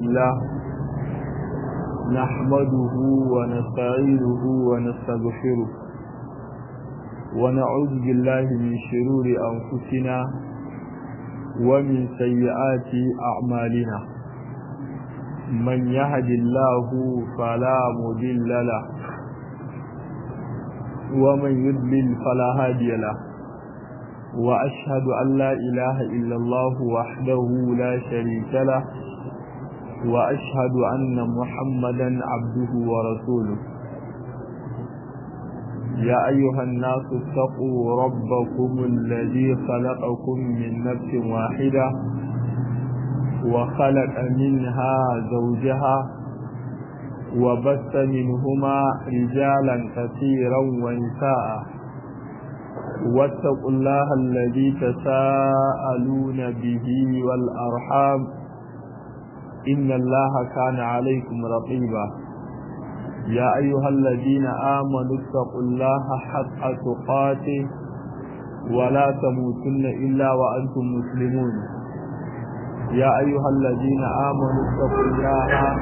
الله نحمده ونستعينه ونستغفره ونعوذ بالله من شرور أنفسنا ومن سيئات أعمالنا من يهد الله فلا مضل له ومن يضلل فلا هادي له وأشهد أن لا إله إلا الله وحده لا شريك له وأشهد أن محمدا عبده ورسوله يا أيها الناس اتقوا ربكم الذي خلقكم من نفس واحدة وخلق منها زوجها وبث منهما رجالا كثيرا ونساء واتقوا الله الذي تساءلون به والأرحام إن الله كان عليكم رقيبا يا أيها الذين آمنوا اتقوا الله حق تقاته ولا تموتن إلا وأنتم مسلمون يا أيها الذين آمنوا اتقوا الله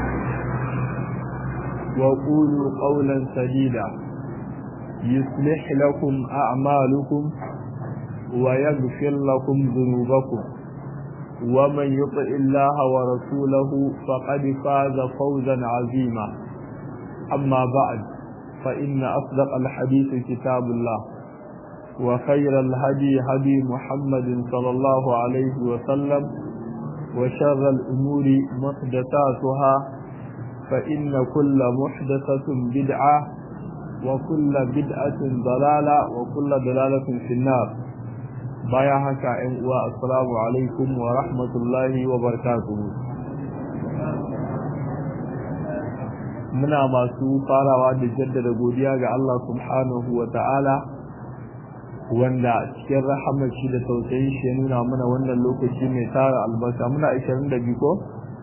وقولوا قولا سديدا يصلح لكم أعمالكم ويغفر لكم ذنوبكم ومن يطع الله ورسوله فقد فاز فوزا عظيما أما بعد فإن أصدق الحديث كتاب الله وخير الهدي هدي محمد صلى الله عليه وسلم وشر الأمور محدثاتها فإن كل محدثة بدعة وكل بدعة ضلالة وكل ضلالة في النار بايا هكا السلام عليكم ورحمة الله وبركاته muna masu farawa da jaddada godiya ga Allah subhanahu wa ta'ala wanda cikin rahamar shi da tausayin shi ya nuna mana wannan lokaci mai tara albarka muna 22 ko?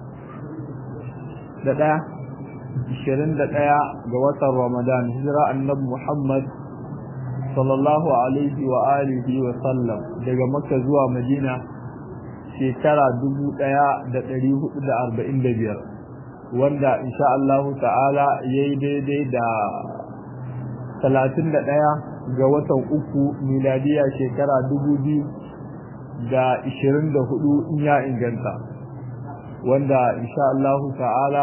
da ɗaya 21 ga watan ramadan hijira annabi muhammad sallallahu alaihi wa alihi wa sallam daga makka zuwa madina shekara 1445 wanda insha Allah ta'ala yayi daidai da 31 ga watan uku miladiya shekara 2024 in ya inganta wanda insha Allah ta'ala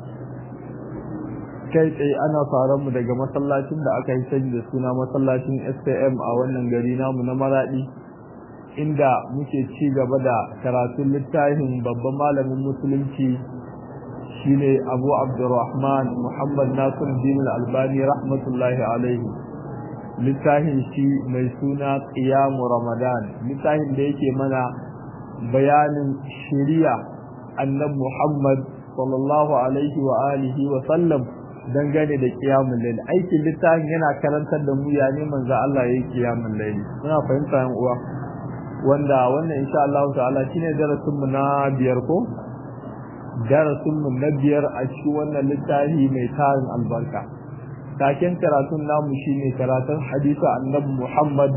kai tsaye ana faran mu daga masallacin da aka yi sani da suna masallacin SPM a wannan gari namu na Maradi inda muke ci gaba da karatun littafin babban malamin musulunci shine Abu Abdurrahman Muhammad Nasiruddin Al-Albani rahmatullahi alaihi littafin shi mai suna Qiyam Ramadan littafin da yake mana bayanin shari'a annabi Muhammad sallallahu alaihi wa alihi wa sallam dangane da qiyamul layl aikin littafin yana karantar da mu ya ne manzo Allah yayi qiyamul layl muna fahimta yan uwa wanda wannan insha Allah ta'ala shine darasin mu na biyar ko darasin mu na biyar a cikin wannan littafi mai tarin albarka taken karatun namu shine karatun hadisi annabi Muhammad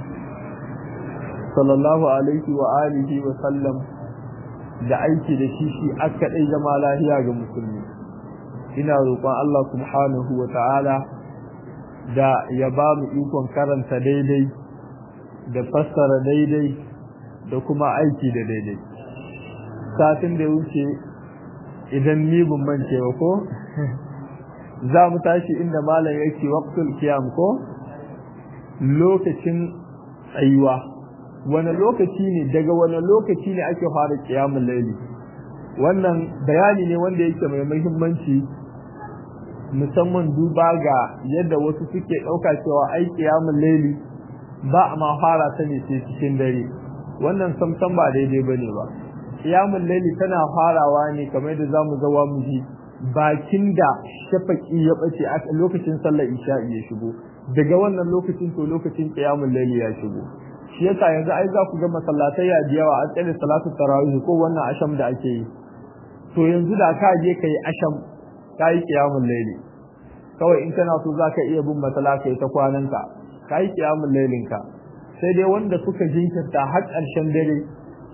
sallallahu alaihi wa alihi wa sallam da aiki da shi shi aka dai zama lafiya ga musulmi ina roƙon Allah subhanahu wa ta'ala da ya ba mu ikon karanta daidai da fassara daidai da kuma aiki da daidai satin da wuce idan ni ban mance ba ko za mu tashi inda malam yake waqtul qiyam ko lokacin tsayuwa wani lokaci ne daga wani lokaci ne ake fara qiyamul layli wannan bayani ne wanda yake mai muhimmanci musamman duba ga yadda wasu suke ɗauka cewa ai qiyamul layli ba a ma fara ta ne sai cikin dare wannan samsam ba daidai bane ba qiyamul layli tana farawa ne kamar yadda zamu ga wa mu ji bakin da shafaki ya bace a lokacin sallar isha'i ya shigo daga wannan lokacin to lokacin qiyamul layli ya shigo shi yasa yanzu ai za ku ga masallatai ya yawa an tsare salatu tarawih ko wannan asham da ake yi to yanzu da ka je kai asham kai qiyamul layli kawai in kana so zaka iya bin masala kai ta kwananka kai qiyamul laylin ka sai dai wanda suka jinkirta har ƙarshen dare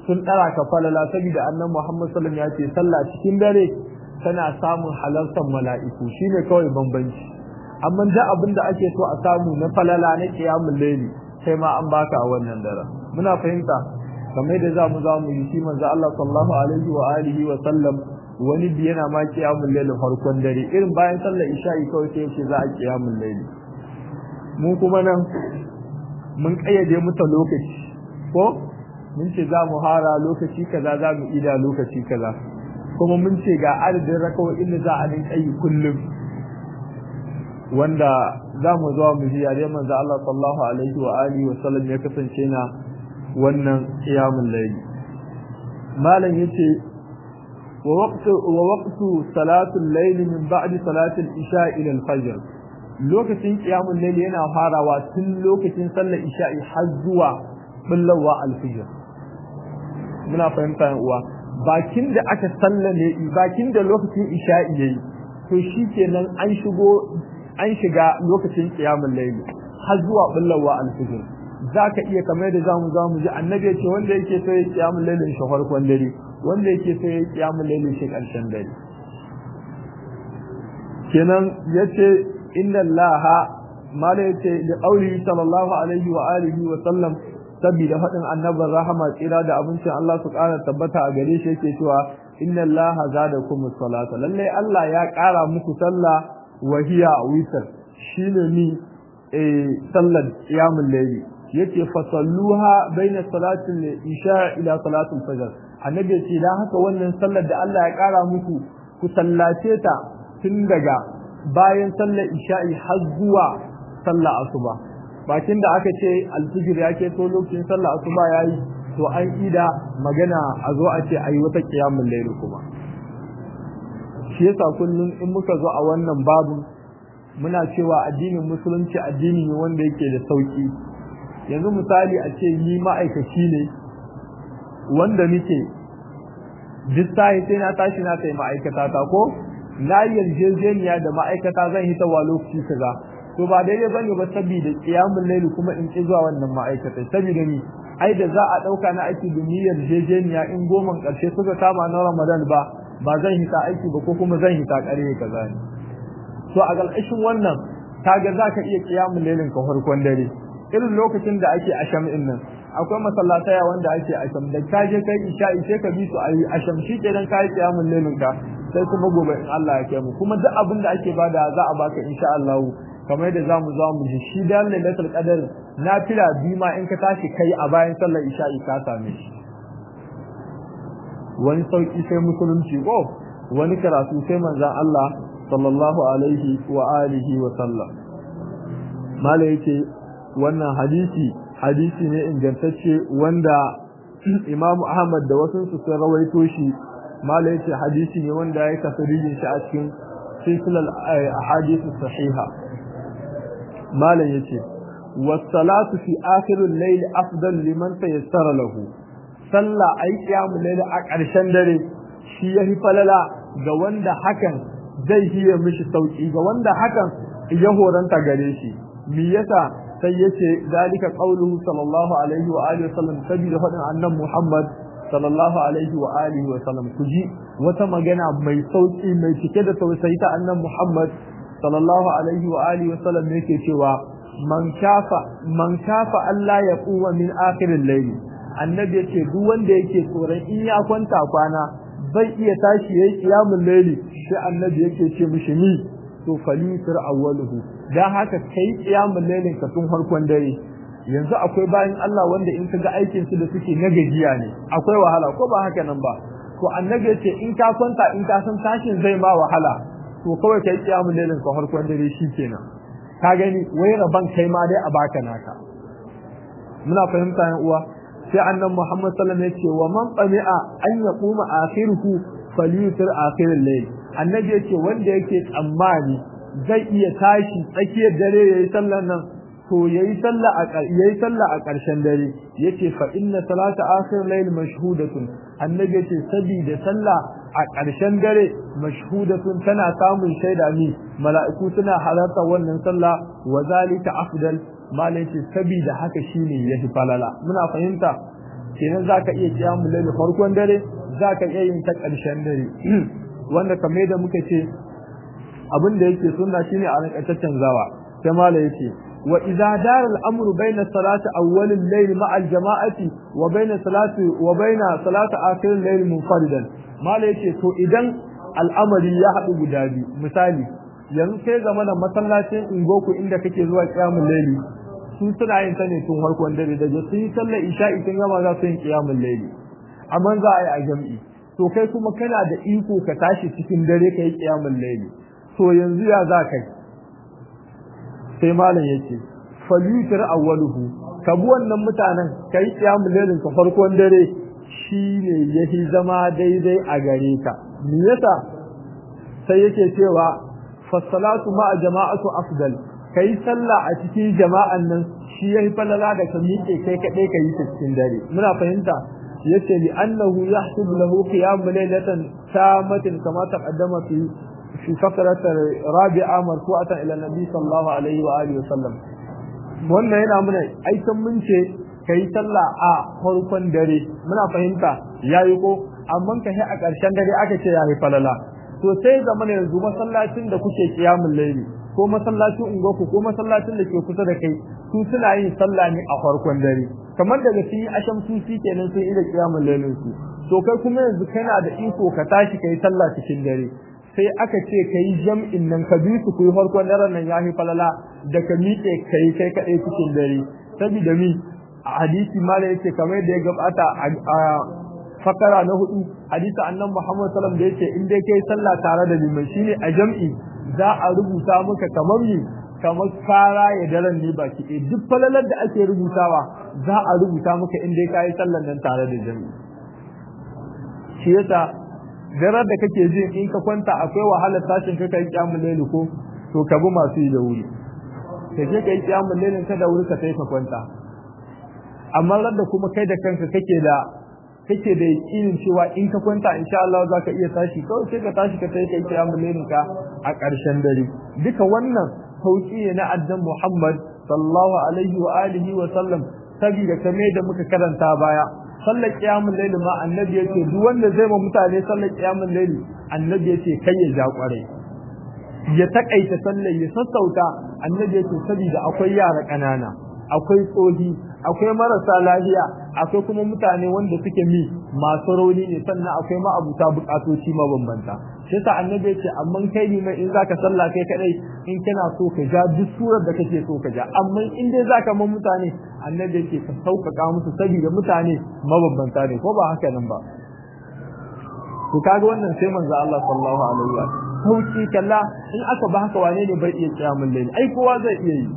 sun ɗara ka falala saboda annan Muhammad sallallahu ya ce sallah cikin dare tana samun halartar mala'iku shine kawai bambanci amma da abin da ake so a samu na falala na qiyamul layli sai ma an baka a wannan dare muna fahimta kamar da zamu za mu yi shi manzo Allah sallallahu alaihi wa alihi wa sallam wani bi yana ma qiyamul layli farkon dare irin bayan sallar isha'i kawai sai ce za a qiyamul layli mu kuma nan mun kayyade muta lokaci ko mun ce za mu hara lokaci kaza za mu ida lokaci kaza kuma mun ce ga adadin rakawoyin da za a rinka yi kullum wanda za mu zuwa mu ji yare manzo Allah sallallahu alaihi wa alihi wa sallam ya kasance na wannan qiyamul layl malam yace wa waqtu wa waqtu salatul layl min ba'di salatul isha ila al-fajr lokacin qiyamul layl yana farawa tun lokacin sallar isha'i har zuwa bullawa al-fajr muna fahimta uwa bakin da aka sallame bakin da lokacin isha'i yayi to shikenan an shigo an shiga lokacin qiyamul layl har zuwa bullawa al-fajr zaka iya kamar da zamu zamu ji annabi ya ce wanda yake so ya qiyamul layl shi farkon dare wanda yake so ya qiyamul layl shi karshen dare kenan yace inna allaha mala yace da auli sallallahu alaihi wa alihi wa sallam saboda faɗin annabin rahama tsira da abincin Allah su ƙara tabbata a gare shi yake cewa inna Allah zadakum salata lalle Allah ya ƙara muku sallah wa hiya witr shine ni eh sallar qiyamul layli yace fasalluha baina salatil isha ila salatul fajr annabi yace dan haka wannan sallar da Allah ya ƙara muku ku sallace ta tun daga bayan sallar isha'i har zuwa sallar asuba bakin da aka ce alfijir ya ke to lokacin sallah asuba yayi to an ida magana a zo a ce ayi wata qiyamul layl kuma shi yasa kullum in muka zo a wannan babu muna cewa addinin musulunci addini ne wanda yake da sauki yanzu misali a ce ni ma'aikaci ne wanda nake duk sai sai na tashi na kai ma'aikata ta ko na yarjejeniya da ma'aikata zan hita wa lokaci kaza to ba daidai bane ba saboda qiyamul layl kuma in ki zuwa wannan ma'aikata saboda ni ai da za a dauka na aiki da niyyar jejeniya in goman karshe suka kama na Ramadan ba ba zan hita aiki ba ko kuma zan hita kare kaza ne to a galkashin wannan kaga zaka iya qiyamul laylin ka farkon dare irin lokacin da ake asham din nan akwai masallatai wanda ake asham da ka je kai isha ishe ka bi su ayi asham shi kenan kai qiyamul laylin ka sai kuma gobe in Allah ya kai mu kuma duk abin da ake bada za a baka insha Allah kamar yadda zamu za mu ji shi da lailatul qadar na fila bima in ka tashi kai a bayan sallar isha'i ka same shi wani sauki sai musulunci ko wani karatu sai manzon Allah sallallahu alaihi wa alihi wa sallam mala yake wannan hadisi hadisi ne ingantacce wanda Imam Ahmad da wasu su sun rawaito shi mala yake hadisi ne wanda ya tafsirin shi a cikin silsilar ahadith sahiha malam yace was-salatu fi akhiril layl afdal liman tayassara lahu salla ai qiyamul layl a ƙarshen dare shi yafi falala ga wanda hakan zai hiye mishi sauki ga wanda hakan ya horanta gare shi me yasa sai yace dalika qauluhu sallallahu alaihi wa alihi wasallam sabida fadin annabi Muhammad sallallahu alaihi wa alihi wasallam kuji wata magana mai sauki mai cike da tausayi ta annabi Muhammad sallallahu alaihi wa alihi wasallam yake cewa man kafa man kafa Allah ya kuwa min akhiril layl annabi yace duk wanda yake tsoron in ya kwanta kwana bai iya tashi yayi qiyamul layli sai annabi yake ce mishi ni to falisir awwaluhu dan haka kai qiyamul laylin ka tun farkon dare yanzu akwai bayan Allah wanda in kaga aikin su da suke na gajiya ne akwai wahala ko ba haka nan ba to annabi yace in ka kwanta in ka san tashin zai ma wahala to kawai kai qiyamul laylin ka farkon dare shikenan ka gani wai raban kai ma dai a baka naka muna fahimta yan uwa sai annabi Muhammad sallallahu alaihi wasallam yace wa man qami'a an yaquma akhiruhu falyutir akhiril layl annabi yace wanda yake tsammani zai iya tashi tsakiyar dare yayi sallar nan to yayi sallah a yayi sallah a ƙarshen dare yace fa inna salata akhir layl mashhudatun annabi yace sabida sallah a ƙarshen dare mashhudatun tana samun shaida ni mala'iku suna halarta wannan sallah wa zalika afdal malai ce sabida haka shine yafi falala muna fahimta kenan zaka iya qiyamul layl farkon dare zaka iya yin ta ƙarshen dare wanda kamar da muka ce abin da yake sunna shine a rinka canzawa sai mala yace wa idza dara al-amru bayna salati awwal al-layl ma'a al-jama'ati wa bayna salati wa bayna salati akhir al-layl munfaridan mala yace to idan al'amari ya haɗu guda biyu misali yanzu sai zama da masallacin ingoku inda kake zuwa qiyamul layli su suna yin ta ne tun farkon dare da su yi sallar isha'i tun gama za su yin qiyamul layli amma za a yi a jam'i to kai kuma kana da iko ka tashi cikin dare ka yi qiyamul layli to yanzu ya za kai sai malam yace falyutir awwaluhu ka bi wannan mutanen kai qiyamul laylin ka farkon dare shine yahi zama daidai a gare ka me yasa sai yake cewa fasalatu ma jama'atu afdal kai sallah a cikin jama'an nan shi yayi falala da ka miƙe kai kadai kai ta cikin dare muna fahimta yace li annahu yahsub lahu qiyam laylatan tamatin kama taqaddama fi fi faqrat rabi'a marfu'atan ila nabi sallallahu alaihi wa alihi wasallam wannan yana muna aikan mun ce kai sallah a farkon dare muna fahimta yayi ko amma ka a ƙarshen dare aka ce yayi falala to sai zaman yanzu masallacin da kuke kiyamul laili ko masallacin ungoku ko masallacin da ke kusa da kai su suna yin sallah ne a farkon dare kamar daga sun yi asham su shi kenan sun yi da kiyamul lailin su to kai kuma yanzu kana da iko ka tashi kai sallah cikin dare sai aka ce kai jam'in nan ka bi su ku yi farkon daren nan yafi falala da ka miƙe kai kai kaɗai cikin dare saboda mi a hadisi mala yace kamar da ya gabata a fakara na hudu hadisi annan Muhammad sallallahu alaihi wasallam da yake in dai kai sallah tare da liman shine a jam'i za a rubuta maka kamar ni kamar kara ya daren ne baki ɗaya duk falalar da ake rubutawa za a rubuta maka in dai kai sallan nan tare da jam'i shi yasa daren da kake jin in ka kwanta akwai wahalar tashin ka kai kiyamul layli ko to ka bi masu yi da wuri ka je kai kiyamul laylin ka da wuri ka sai ka kwanta amma da kuma kai da kanka kake da kake da yakinin cewa in ka kwanta insha Allah za ka iya tashi kawai sai ka tashi ka sai kai kiyamul lailin ka a ƙarshen dare duka wannan sauki ne na addan Muhammad sallallahu alaihi wa alihi wa sallam saboda kame da muka karanta baya sallar kiyamul laili ma annabi yake duk wanda zai ma mutane sallar kiyamul laili annabi yake kai ya ja kwarai ya takaita sallar ya sassauta annabi yake saboda akwai yara ƙanana akwai tsohi akwai marasa lafiya akwai kuma mutane wanda suke mi masu rauni ne sannan akwai ma'abuta bukatoci mabambanta shi yasa annabi ya ce amma kai ne mai in zaka sallah kai kadai in kana so ka ja duk surar da kake so ka ja amma in dai zaka man mutane annabi ya ce ka sauƙaƙa musu saboda mutane mabambanta ne ko ba haka nan ba to kaga wannan sai manzo Allah sallallahu alaihi wa sauki kalla in aka ba haka wane ne bai iya kiyamul layl ai kowa zai iya yi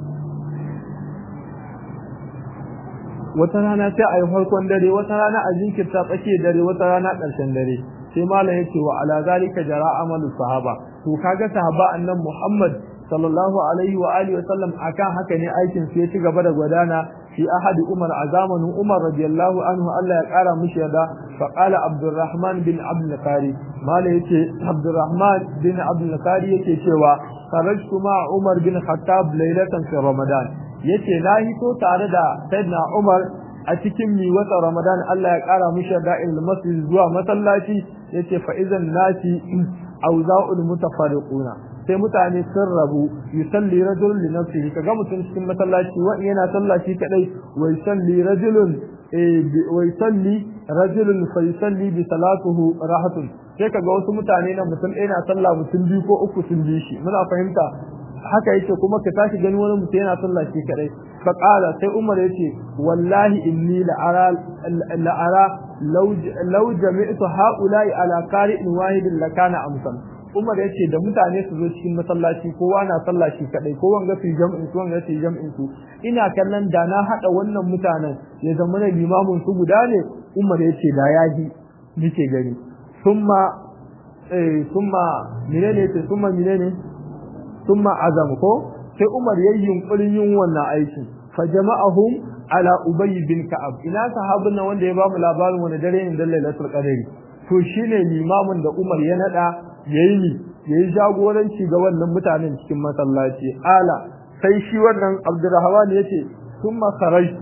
wata rana sai a yi farkon dare wata rana a jinkirta tsakiyar dare wata rana ƙarshen dare sai malam yake wa ala zalika jara amalu sahaba to kaga sahaba annan Muhammad sallallahu alaihi wa alihi wasallam akan haka ne aikin su ya ci gaba da gwadana fi ahadi Umar a zamanin Umar radiyallahu anhu Allah ya kara mishi yada fa qala Abdurrahman bin Abdul Qari malam yace Abdurrahman bin Abdul Qari yake cewa kharajtu ma Umar bin Khattab laylatan fi Ramadan yace na hito tare da Sayyidina Umar a cikin mi wata Ramadan Allah ya kara mishi da'il masjid zuwa masallaci yace fa idan nasi awza'ul mutafariquna sai mutane sun rabu yusalli rajulun li nafsihi kaga mutum cikin masallaci wa yana sallaci kadai wa yusalli rajulun wa yusalli rajulun fa yusalli bi salatuhu rahatun sai kaga wasu mutane na mutum ɗaya na sallah mutum biyu ko uku sun bi shi muna fahimta haka yake kuma ka tashi gani wani mutum yana sallah shi kadai fa qala sai umar yace wallahi inni la ara la ara law law jami'tu haula'i ala qari'in wahidin lakana amsal umar yace da mutane su zo cikin masallaci kowa na sallah shi kadai ko wanga su jam'in su wanga su jam'in su ina kallon da na hada wannan mutanen ya zama na limamin su guda ne umar yace da yaji nake gani summa eh summa menene ce summa menene ثم عزم ko sai Umar yayin yunkurin yin wannan aiki fa jama'ahum ala Ubay bin Ka'ab ina sahabin nan wanda ya ba mu labarin wani dare ne da Lailatul Qadr to shine limamin da Umar ya nada yayi ni yayi jagoranci ga wannan mutanen cikin masallaci ala sai shi wannan Abdurrahman yace thumma kharajtu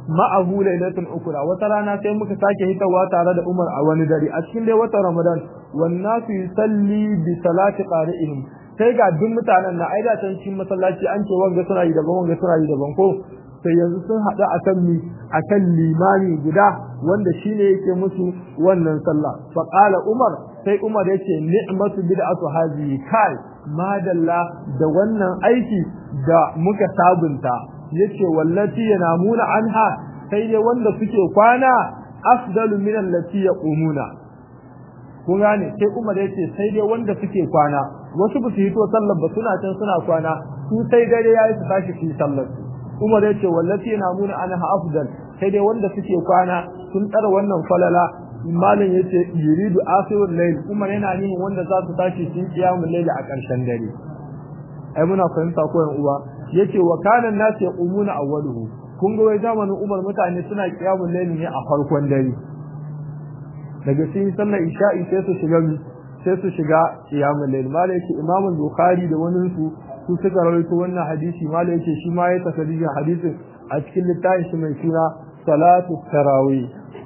ma'ahu lailatul ukra wata rana sai muka sake hitawa tare da Umar a wani dare a cikin dai watan Ramadan wan nasu yusalli bi salati qari'ihim sai ga duk mutanen na aida can cikin masallaci an ce wanga suna yi daban wanga suna yi daban ko sai yanzu sun haɗu akan mi akan limami guda wanda shine yake musu wannan sallah fa qala Umar sai Umar yace ni'matu bid'atu hazihi kai madalla da wannan aiki da muka sabunta yace wallati yanamuna anha sai dai wanda suke kwana afdalu min allati yaqumuna kun gane sai Umar yace sai dai wanda suke kwana wasu ba su hito sallar ba suna can suna kwana su sai dare yayi su tashi su sallar Umar yace wallati yanamuna anha afdal sai dai wanda suke kwana sun tsara wannan falala malam yace yuridu akhirul layl Umar yana nihin wanda za su tashi su kiyamul layl a ƙarshen dare ai muna fahimta ko yan uwa yace wa kana nas yaqumuna awwaluhu kun ga wai zamanin Umar mutane suna kiyamul layl ne a farkon dare daga cikin sallar isha'i sai su shiga sai su shiga kiyamul layl malai yake Imam Bukhari da wani su su suka rawaito wannan hadisi malai yake shi ma ya tasaddi hadisin a cikin littafin shi mai suna salatu tarawih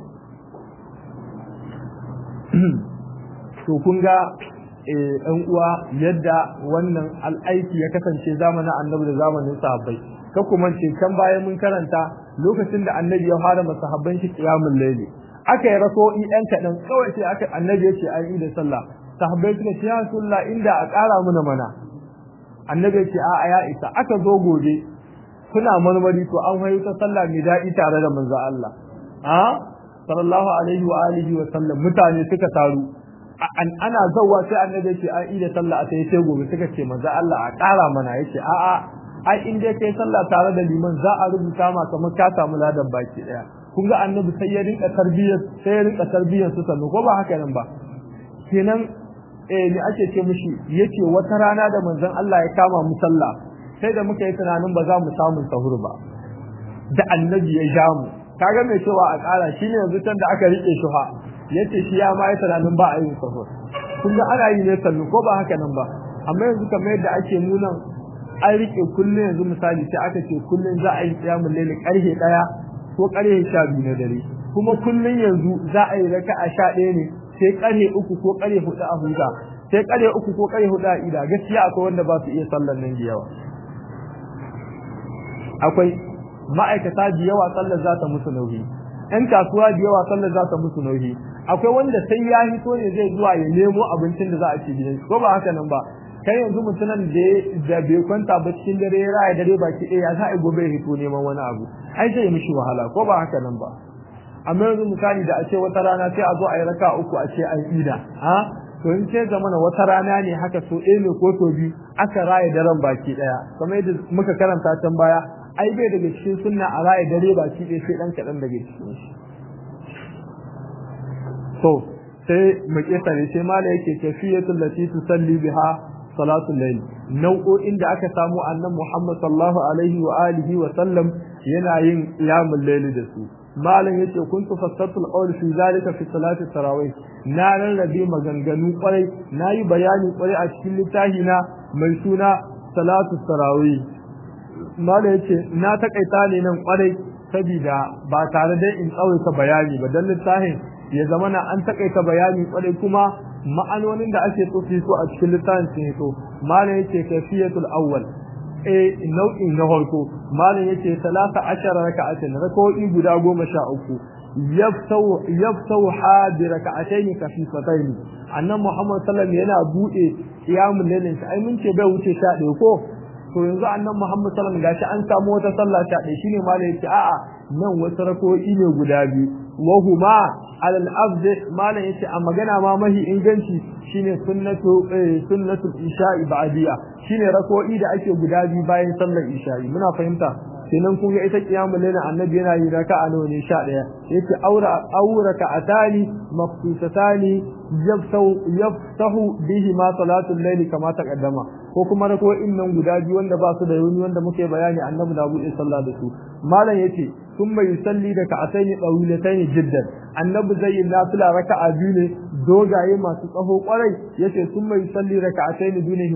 to kun ga ɗan uwa yadda wannan al'aiki ya kasance zamanin annabi da zamanin sahabbai ka kuma ce can bayan mun karanta lokacin da annabi ya fara masahabban shi qiyamul layli aka yi raso'i ɗan kaɗan kawai sai aka annabi ya ce an yi da sallah sahabbai suka ce ya rasulullah inda a ƙara mana mana annabi ya ce a ya isa aka zo gobe kuna marmari to an hayo ta sallah mai daɗi tare da manzo Allah a sallallahu alaihi wa alihi wa sallam mutane suka taru an ana zawwa sai annabi ya ce an yi da sallah a sai sai gobe suka ce manzo Allah a ƙara mana yace a a ai in dai kai sallah tare da liman za a rubuta ma kamar ka samu ladan baki daya kun ga annabi sai ya rinka tarbiyyar sai ya rinka tarbiyyar su sannu ko ba haka nan ba kenan eh ne ake ce mishi yace wata rana da manzon Allah ya kama mu sallah sai da muka yi tunanin ba za mu samu sahur ba da annabi ya ja mu kaga mai cewa a ƙara shine yanzu can da aka rike shi fa yace shi ya ma yi tunanin ba a yin sahur kun ga ana yi ne sannu ko ba haka nan ba amma yanzu kamar yadda ake nuna an rike kullum yanzu misali sai aka ce kullum za a yi tsiyamul laili karhe daya ko karhe sha biyu na dare kuma kullum yanzu za a yi raka'a sha ɗaya ne sai karhe uku ko karhe hudu a huta sai karhe uku ko karhe hudu a ida gaskiya akwai wanda ba su iya sallar nan da yawa akwai ma'aikata da yawa sallar za ta musu nauyi yan kasuwa da yawa sallar za ta musu nauyi akwai wanda sai ya hito ne zai zuwa ya nemo abincin da za a ci gidan ko ba haka nan ba kai yanzu mutumin da bai kwanta ba cikin dare ya raya dare baki ɗaya za a gobe ya hito neman wani abu ai zai mishi wahala ko ba haka nan ba amma yanzu misali da a ce wata rana sai a zo a yi raka uku a ce an ida ha to in ce zamana wata rana ne haka so ɗaya ne ko so biyu aka raya daren baki ɗaya kamar yadda muka karanta can baya ai bai daga cikin sunna a raya dare baki ɗaya sai ɗan kaɗan daga cikin shi to sai mu kesare sai mala yake kafiyatul lati tusalli biha salatul layl nau'o'in da aka samu annan Muhammad sallallahu alaihi wa alihi wa sallam yana yin qiyamul layl da su malam yace kuntu fassatul qawl fi zalika fi salati tarawih na rarrabe maganganu kwarai nayi bayani kwarai a cikin littafi na mai suna salatu tarawih malam yace na takaita ne nan kwarai saboda ba tare da in tsawaita bayani ba dan littafin ya zama na an takaita bayani kwarai kuma ma'anonin da ake so su a cikin littafin sun to malam yace kafiyatul awwal eh nau'in na farko malam yace salasa ashara raka'atin rak'o'i guda goma sha uku yaftau yaftau hadi raka'atayn kafifatayn annan muhammad sallallahu alaihi yana bude qiyamul lailin ai mun ce bai wuce sha ɗaya ko to yanzu annan muhammad sallallahu alaihi gashi an samu wata sallah sha ɗaya shine malam yace a'a nan wasu rak'o'i ne guda biyu wahuma alal afd malan yace a magana ma mahi inganci shine sunnatu sunnatu isha'i ba'diya shine rako'i da ake guda biyu bayan sallar isha'i muna fahimta kenan kun ga ita kiyamul layl annabi yana yi raka'a nawa ne 11 yace aura aura ka'atani mafsusatani yaftahu yaftahu bihi ma salatul layl kama taqaddama ko kuma rako'in nan guda biyu wanda ba su da yuni wanda muke bayani annabi da buɗe sallah da su malam yace ثم يصلي ركعتين طويلتين جدا annabi zai yi nafila raka'a biyu ne dogaye masu tsaho kwarai yace sun mai salli raka'atayn dunihima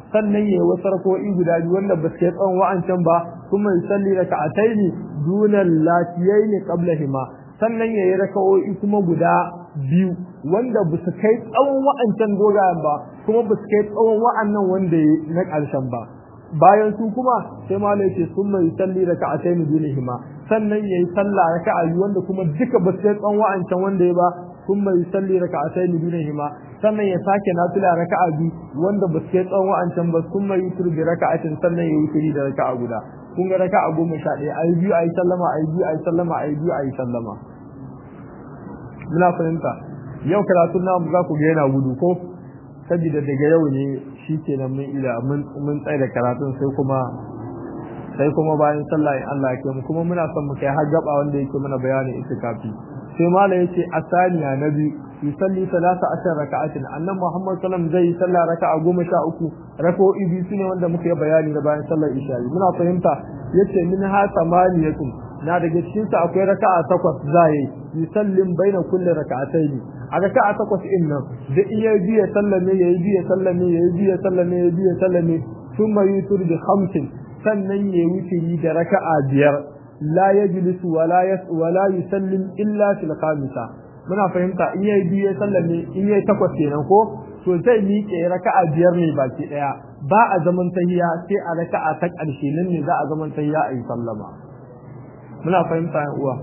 sannan yayi wasu rako'i guda biyu wanda ba su kai tsawon wa'ancan ba kuma yusalli raka'ataini dunal latiyaini qablahima sannan yayi raka'o'i kuma guda biyu wanda ba su kai tsawon wa'ancan dogayen ba kuma ba su kai tsawon wa'annan wanda na ƙarshen ba bayan su kuma sai malai ce sun mai salli raka'ataini dunihima sannan yayi sallah raka'a biyu wanda kuma duka ba su kai tsawon wa'ancan wanda ya ba sun mai salli raka'ataini dunihima sannan ya sake nafila raka'a biyu wanda ba su kai tsawon wa'ancan ba sun mai yutur bi raka'atin sannan ya yi da raka'a guda kun ga raka'a goma sha ɗaya ayi biyu ayi sallama ayi biyu ayi sallama ayi biyu ayi sallama muna fahimta yau karatun namu za ku ga yana gudu ko saboda daga yau ne shi ke nan mun ila mun tsaye da karatun sai kuma sai kuma bayan sallah in Allah ya mu kuma muna son mu kai har gaba wanda yake mana bayanin itikafi sai mala yace asaniya na biyu yusalli salasa ashar raka'atin annan Muhammad sallam zai yi sallah raka'a goma sha uku raka'o'i biyu sune wanda muka yi bayani da bayan sallar isha muna fahimta yace min ha samaniyatun na daga cikin sa akwai raka'a takwas zai yusallim baina kulli raka'atayn a raka'a takwas din nan da iya biya sallame yayi biya sallame yayi biya sallame yayi biya sallame thumma yutur bi khamsin sannan yayi wutiri da raka'a biyar la yajlisu wala yas wala yusallim illa fil khamisa muna fahimta in yayi biye sallame in yayi takwas kenan ko to zai miƙe raka'a biyar ne baki daya ba a zaman tahiya sai a raka'a ta ƙarshe nan ne za a zaman tahiya a yi sallama muna fahimta yan uwa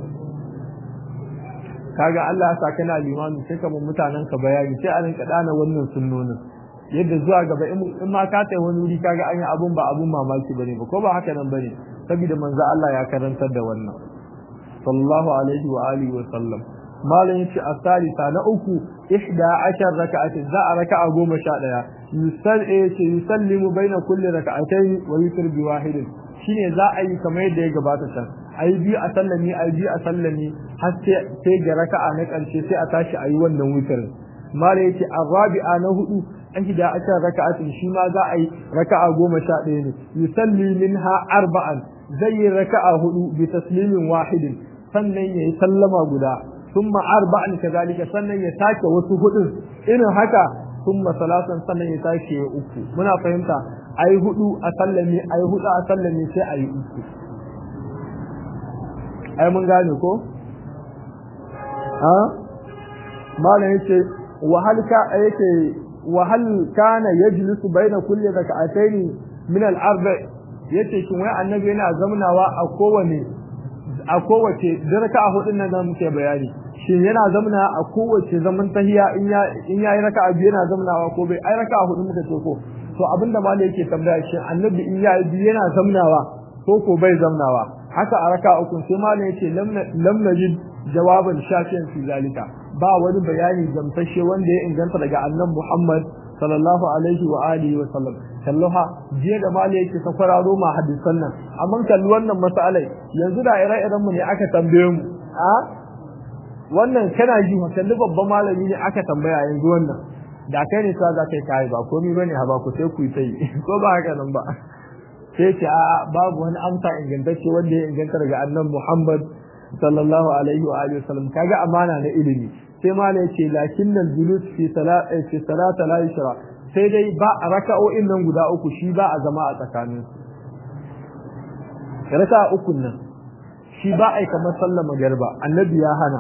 kaga Allah ya saka na limami sai ka mutanen ka bayani sai a rinka dana wannan sunnonin yadda zuwa gaba in ma ka tai wani wuri kaga an yi abun ba abun mamaki bane ba ko ba haka nan bane saboda manzo Allah ya karantar da wannan sallallahu alaihi wa alihi wa sallam malam yace asalisa na uku ihda ashar raka'atin za a raka'a goma sha daya yusal yace yusallimu baina kulli raka'atayn wa yutir bi wahidin shine za a yi kamar yadda ya gabata can ayi biyu a sallami ayi biyu a sallami har sai ga raka'a na karshe sai a tashi ayi wannan wutirin malam yace arabi'a na hudu ihda ashar raka'atin shi ma za a yi raka'a goma sha daya ne yusalli minha arba'an zai yi raka'a hudu bi taslimin wahidin sannan yayi sallama guda ثم أربعا كذلك سنة يتاك وسهد إن هكا ثم ثلاثا سنة يتاك أكو منا فهمتا أي هدو أسلمي أي هدو أسلمي سي أي أكو أي من قال يكو ها ما نيتي وهل كا يتي وهل كان يجلس بين كل ركعتين من الأربع yace shin wai annabi yana zamnawa a kowane a kowace daraka a hudun nan da muke bayani shin yana zamna a kowace zaman tahiya in ya in yayi raka'a biyu yana zamnawa ko bai ai raka'a hudu muka ce ko to abinda malai yake tambaya shin annabi in yayi biyu yana zamnawa ko ko bai zamnawa haka a raka'a uku sai malai yace lam lam najid jawaban shafiyan fi zalika ba wani bayani gamsashe wanda ya inganta daga annabi Muhammad sallallahu alaihi wa alihi wa sallam kalluha jiya da mali yake ta kwararo ma hadisan nan amma kalli wannan masalai yanzu da ire-iren mu ne aka tambaye mu a wannan kana ji ma kalli babban malami ne aka tambaya yanzu wannan da kai ne sa za kai kai ba komai bane ha ba ku sai ku yi tai ko ba haka nan ba sai ce a babu wani amsa ingantacce wanda ya inganta daga annabi Muhammad sallallahu alaihi wa alihi wasallam kaga amana na ilimi sai ma ne ce lakinnal julus fi salati fi salati la yashra sai dai ba a raka'o'in nan guda uku shi ba a zama a tsakanin su raka'a uku nan shi ba a kamar sallar magarba annabi ya hana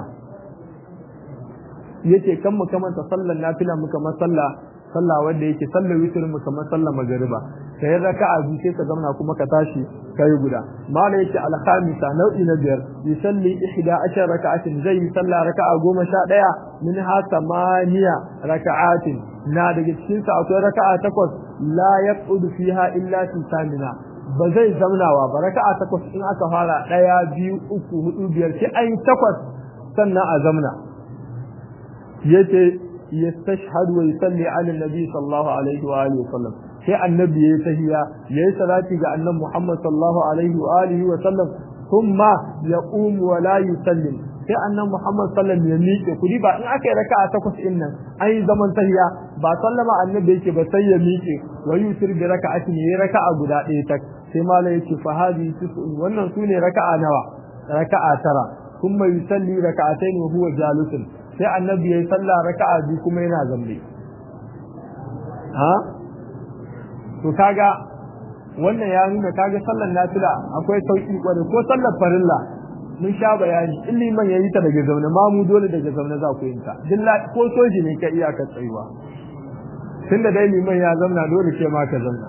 yace kan mu kamar sallar nafila mu kamar sallah sallah wanda yake sallar witr mu kamar sallar magariba kai raka'a biyu sai ka zauna kuma ka tashi kai guda mala yake al-khamisa nau'i na biyar yusalli ihda ashar raka'atin zai yi sallah raka'a goma sha daya min ha samaniya raka'atin na daga cikin sa akwai raka'a takwas la yaqudu fiha illa fi samina ba zai zamnawa ba raka'a takwas in aka fara daya biyu uku hudu biyar sai an takwas sannan a zamna yace yastashhadu wa yusalli ala nabi sallallahu alaihi wa alihi wasallam sai annabi yayi tahiyya yayi salati ga annabi Muhammad sallallahu alaihi wa alihi wa sallam thumma yaqum wa la yusallim sai annabi Muhammad sallallahu ya miƙe kudi ba in aka yi raka'a takwas din nan an yi zaman tahiyya ba sallama annabi yake ba sai ya miƙe wa yusir bi raka'atin yayi raka'a guda ɗaya tak sai mala yake fa hadi tis'un wannan sune raka'a nawa raka'a tara thumma yusalli raka'atayn wa huwa jalisun sai annabi yayi sallah raka'a biyu kuma yana zambe ha to kaga wannan ya nuna kaga sallar nafila akwai sauki kware ko sallar farilla mun sha bayani in liman yayi ta daga zaune ma mu dole daga zaune za ku yin ta dilla ko soji ne ka iya ka tsayuwa tunda dai liman ya zamna dole ce ma ka zamna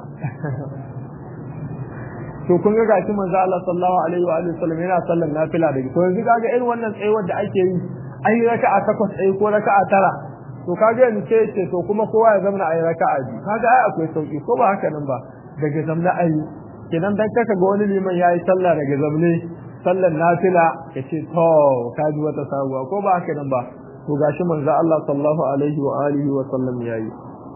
to kun ga gashi manzo Allah sallallahu alaihi wa alihi wasallam yana sallar nafila daga to yanzu kaga irin wannan tsayuwar da ake yi an yi raka'a takwas tsaye ko raka'a tara to kaga yanzu sai ce to kuma kowa ya zamna a yi raka'a biyu kaga ai akwai sauki ko ba haka nan ba daga zamna ayi kenan dan kaka ga wani liman yayi sallah daga zamne sallar nafila ya ce to kaji wata sabuwa ko ba haka nan ba to gashi manzo Allah sallallahu alaihi wa alihi wa sallam yayi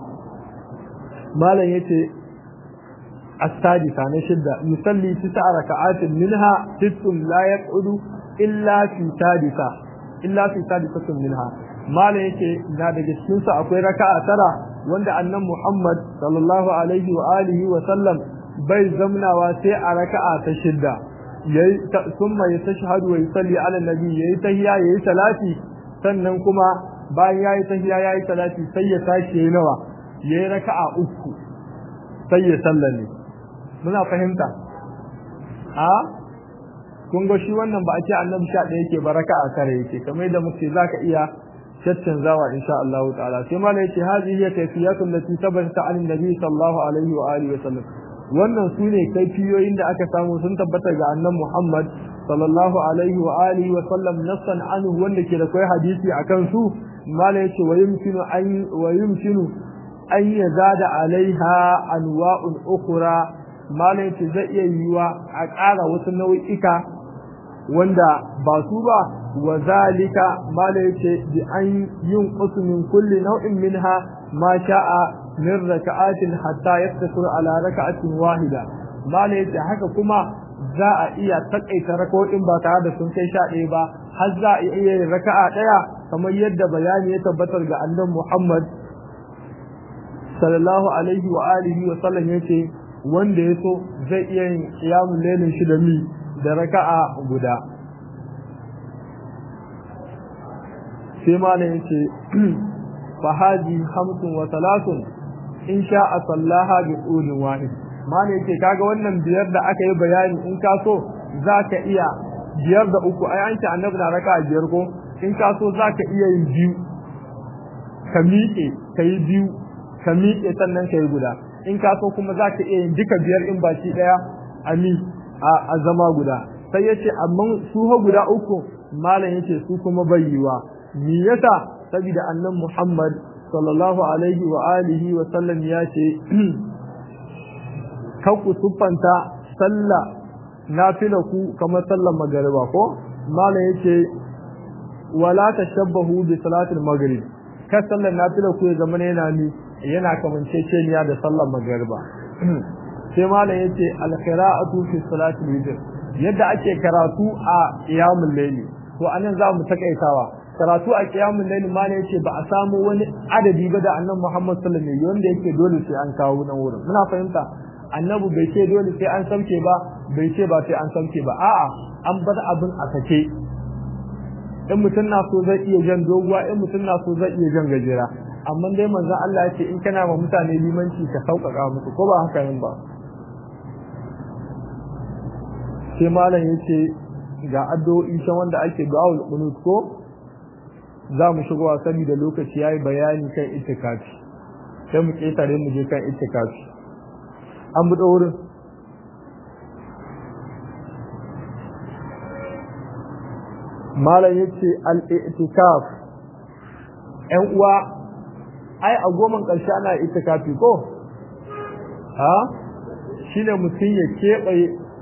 malam yace as-sadisa na shidda yusalli tis'a raka'atin minha sittun la yaq'udu illa fi sadisa illa fi sadisatin minha malam yake na daga cikin su akwai raka'a tara wanda annan Muhammad sallallahu alaihi wa alihi wa sallam bai zamnawa sai a raka'a ta shidda yayi summa yastashhadu wa yusalli ala nabi yayi tahiyya yayi salati sannan kuma bayan yayi tahiyya yayi salati sai ya tashi yayi nawa yayi raka'a uku sai ya sallame muna fahimta a kun ga shi wannan ba a ce annabi sha ɗaya yake ba raka'a kare yake kamar yadda muke zaka iya caccanzawa insha Allah ta'ala sai malai yace hadhihi hiya kayfiyatu allati thabata an nabi sallallahu alaihi wa alihi wa sallam wannan su ne kaifiyoyin da aka samu sun tabbata ga annan Muhammad sallallahu alaihi wa alihi wa sallam nassan anhu wanda ke da kai hadisi akan su mala yace wa yumkinu an wa yumkinu an yazada alaiha anwa'un ukhra mala yace zai iya yiwa a ƙara wasu nau'ika wanda ba su ba wa zalika mala yace bi an yin min kulli nau'in minha ma sha'a min raka'atin hatta yaftasir ala raka'atin wahida mala yace haka kuma za a iya takaita raka'o'in ba tare da sun kai sha ɗaya ba har za a iya yin raka'a ɗaya kamar yadda bayani ya tabbatar ga annabi Muhammad sallallahu alaihi wa alihi wa sallam yace wanda ya so zai iya yin qiyamul lailin shi da mi da raka'a guda sai mala yace fa hadi khamsun wa thalathun in sha'a sallaha bi qulin wahid mana yake kaga wannan biyar da aka yi bayani in ka so zaka iya biyar da uku ai an ce annabi na raka biyar ko in ka so zaka iya yin biyu ka miƙe ka yi biyu ka miƙe sannan ka yi guda in ka so kuma zaka iya yin duka biyar in baki daya ami a zama guda sai yace amma su ha guda uku malam yace su kuma bayyiwa me yasa saboda annabi Muhammad sallallahu alaihi wa alihi wa sallam ya ce kan ku tuffanta sallah nafila ku kamar sallar magariba ko malam yace wala tashabbahu bi salatil maghrib ka sallar nafila ku ya zama yana ni yana kamanceceniya da sallar magariba sai malam yace al qira'atu fi salatil witr yadda ake karatu a qiyamul layli to anan za mu takaitawa karatu a kiyamun laili ma ne yace ba a samu wani adadi ba da annabi Muhammad sallallahu alaihi wasallam wanda yake dole sai an kawo nan wurin muna fahimta annabi bai ce dole sai an sauke ba bai ce ba sai an sauke ba a'a an bar abin a sake in mutum na so zai iya jan doguwa in mutum na so zai iya jan gajera amma dai manzon Allah ya ce in kana ma mutane limanci ka sauƙaƙa musu ko ba haka yin ba sai malam yace ga addu'o'i shan wanda ake du'aul qunut ko za mu shigo a sani da lokaci yayi bayani kan itikafi sai mu ketare mu je kan itikafi an buɗe wurin malam yace al-i'tikaf ƴan uwa ai a goman ƙarshe ana itikafi ko ha shine mutum ya keɓe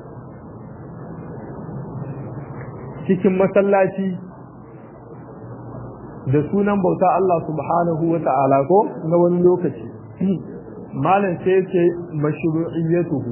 cikin masallaci da sunan bauta Allah subhanahu wa ta'ala ko na wani lokaci malam sai ce mashru'iyyatuhu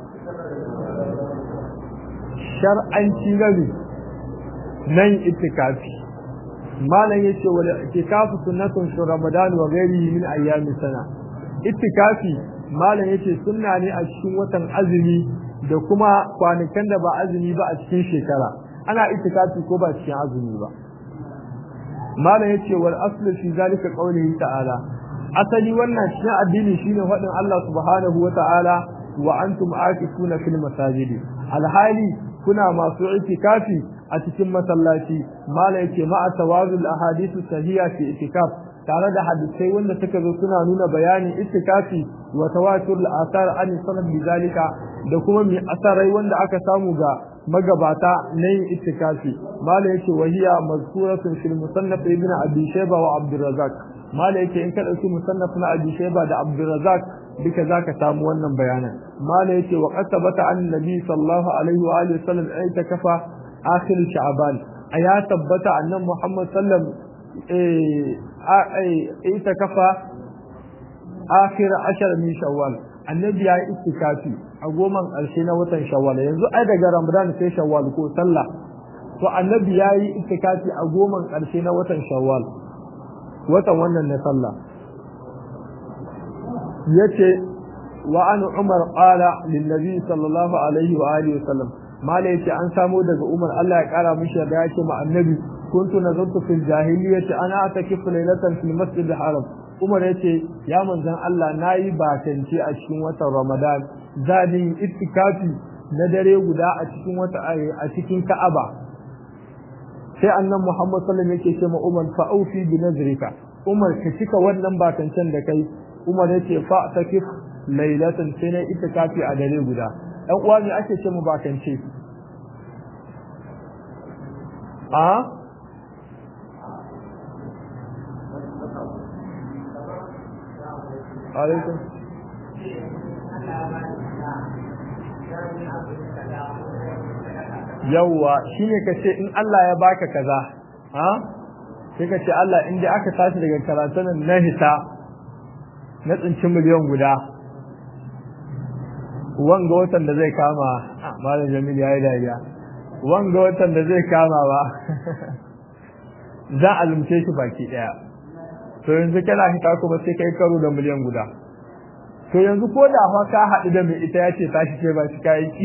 shar'anci gani nan itikafi malam yace wal itikafu sunnatun fi ramadan wa ghairihi min ayyami sana itikafi malam yace sunna ne a cikin watan azumi da kuma kwanakan da ba azumi ba a cikin shekara ana itikafi ko ba cikin azumi ba malam yace wal aslu fi zalika qawlihi ta'ala asali wannan cikin addini shine faɗin Allah subhanahu wata'ala wa antum aakifuna fil masajidi alhali kuna masu itikafi a cikin masallaci mala yake ma'a tawazul ahadithu sahiha fi itikaf tare da hadisai wanda suka zo suna nuna bayanin itikafi wa tawatur al-athar an sanad bizalika da kuma mi asarai wanda aka samu ga magabata na yin itikafi mala yake wahiya mazkuratun fil musannaf ibn abi shayba wa abdurrazzaq mala yake in ka dauki musannaf na abi shayba da abdurrazzaq duka zaka samu wannan bayanan mala yake wa qasabata an nabi sallallahu alaihi wa alihi wasallam itikafa akhir sha'ban aya tabbata annan muhammad sallam eh itikafa akhir ashar min shawwal annabi ya yi itikafi a goman ƙarshe na watan shawwal yanzu ai daga ramadan sai shawwal ko sallah to annabi ya yi itikafi a goman ƙarshe na watan shawwal watan wannan na sallah yace wa an umar qala lin nabi sallallahu alaihi wa alihi wasallam mala yace an samo daga umar Allah ya kara mishi da yake ma annabi kuntu nazartu fil jahiliyyati ana atakifu laylatan fil masjid al haram umar yace ya manzon Allah nayi bakance a cikin watan ramadan zadin ittikafi na dare guda a cikin wata a cikin ka'aba sai annan muhammad sallallahu alaihi wasallam yake ce ma umar fa aufi bi nazrika umar ka cika wannan bakancen da kai umar yace fa takif laylatan sai na ittikafi a dare guda dan uwa ne ake ce mu bakance a alaikum yawwa shine kace in Allah ya baka kaza ha sai kace Allah in dai aka tashi daga karatun na hita na tsinci miliyan guda wanga watan da zai kama malam Jamil yayi dariya wanga watan da zai kama ba za a lumce shi baki daya to yanzu kana hita kuma sai kai karo da miliyan guda to yanzu ko da fa ka haɗu da mai ita ya ce tashi ce ba shi kayan ki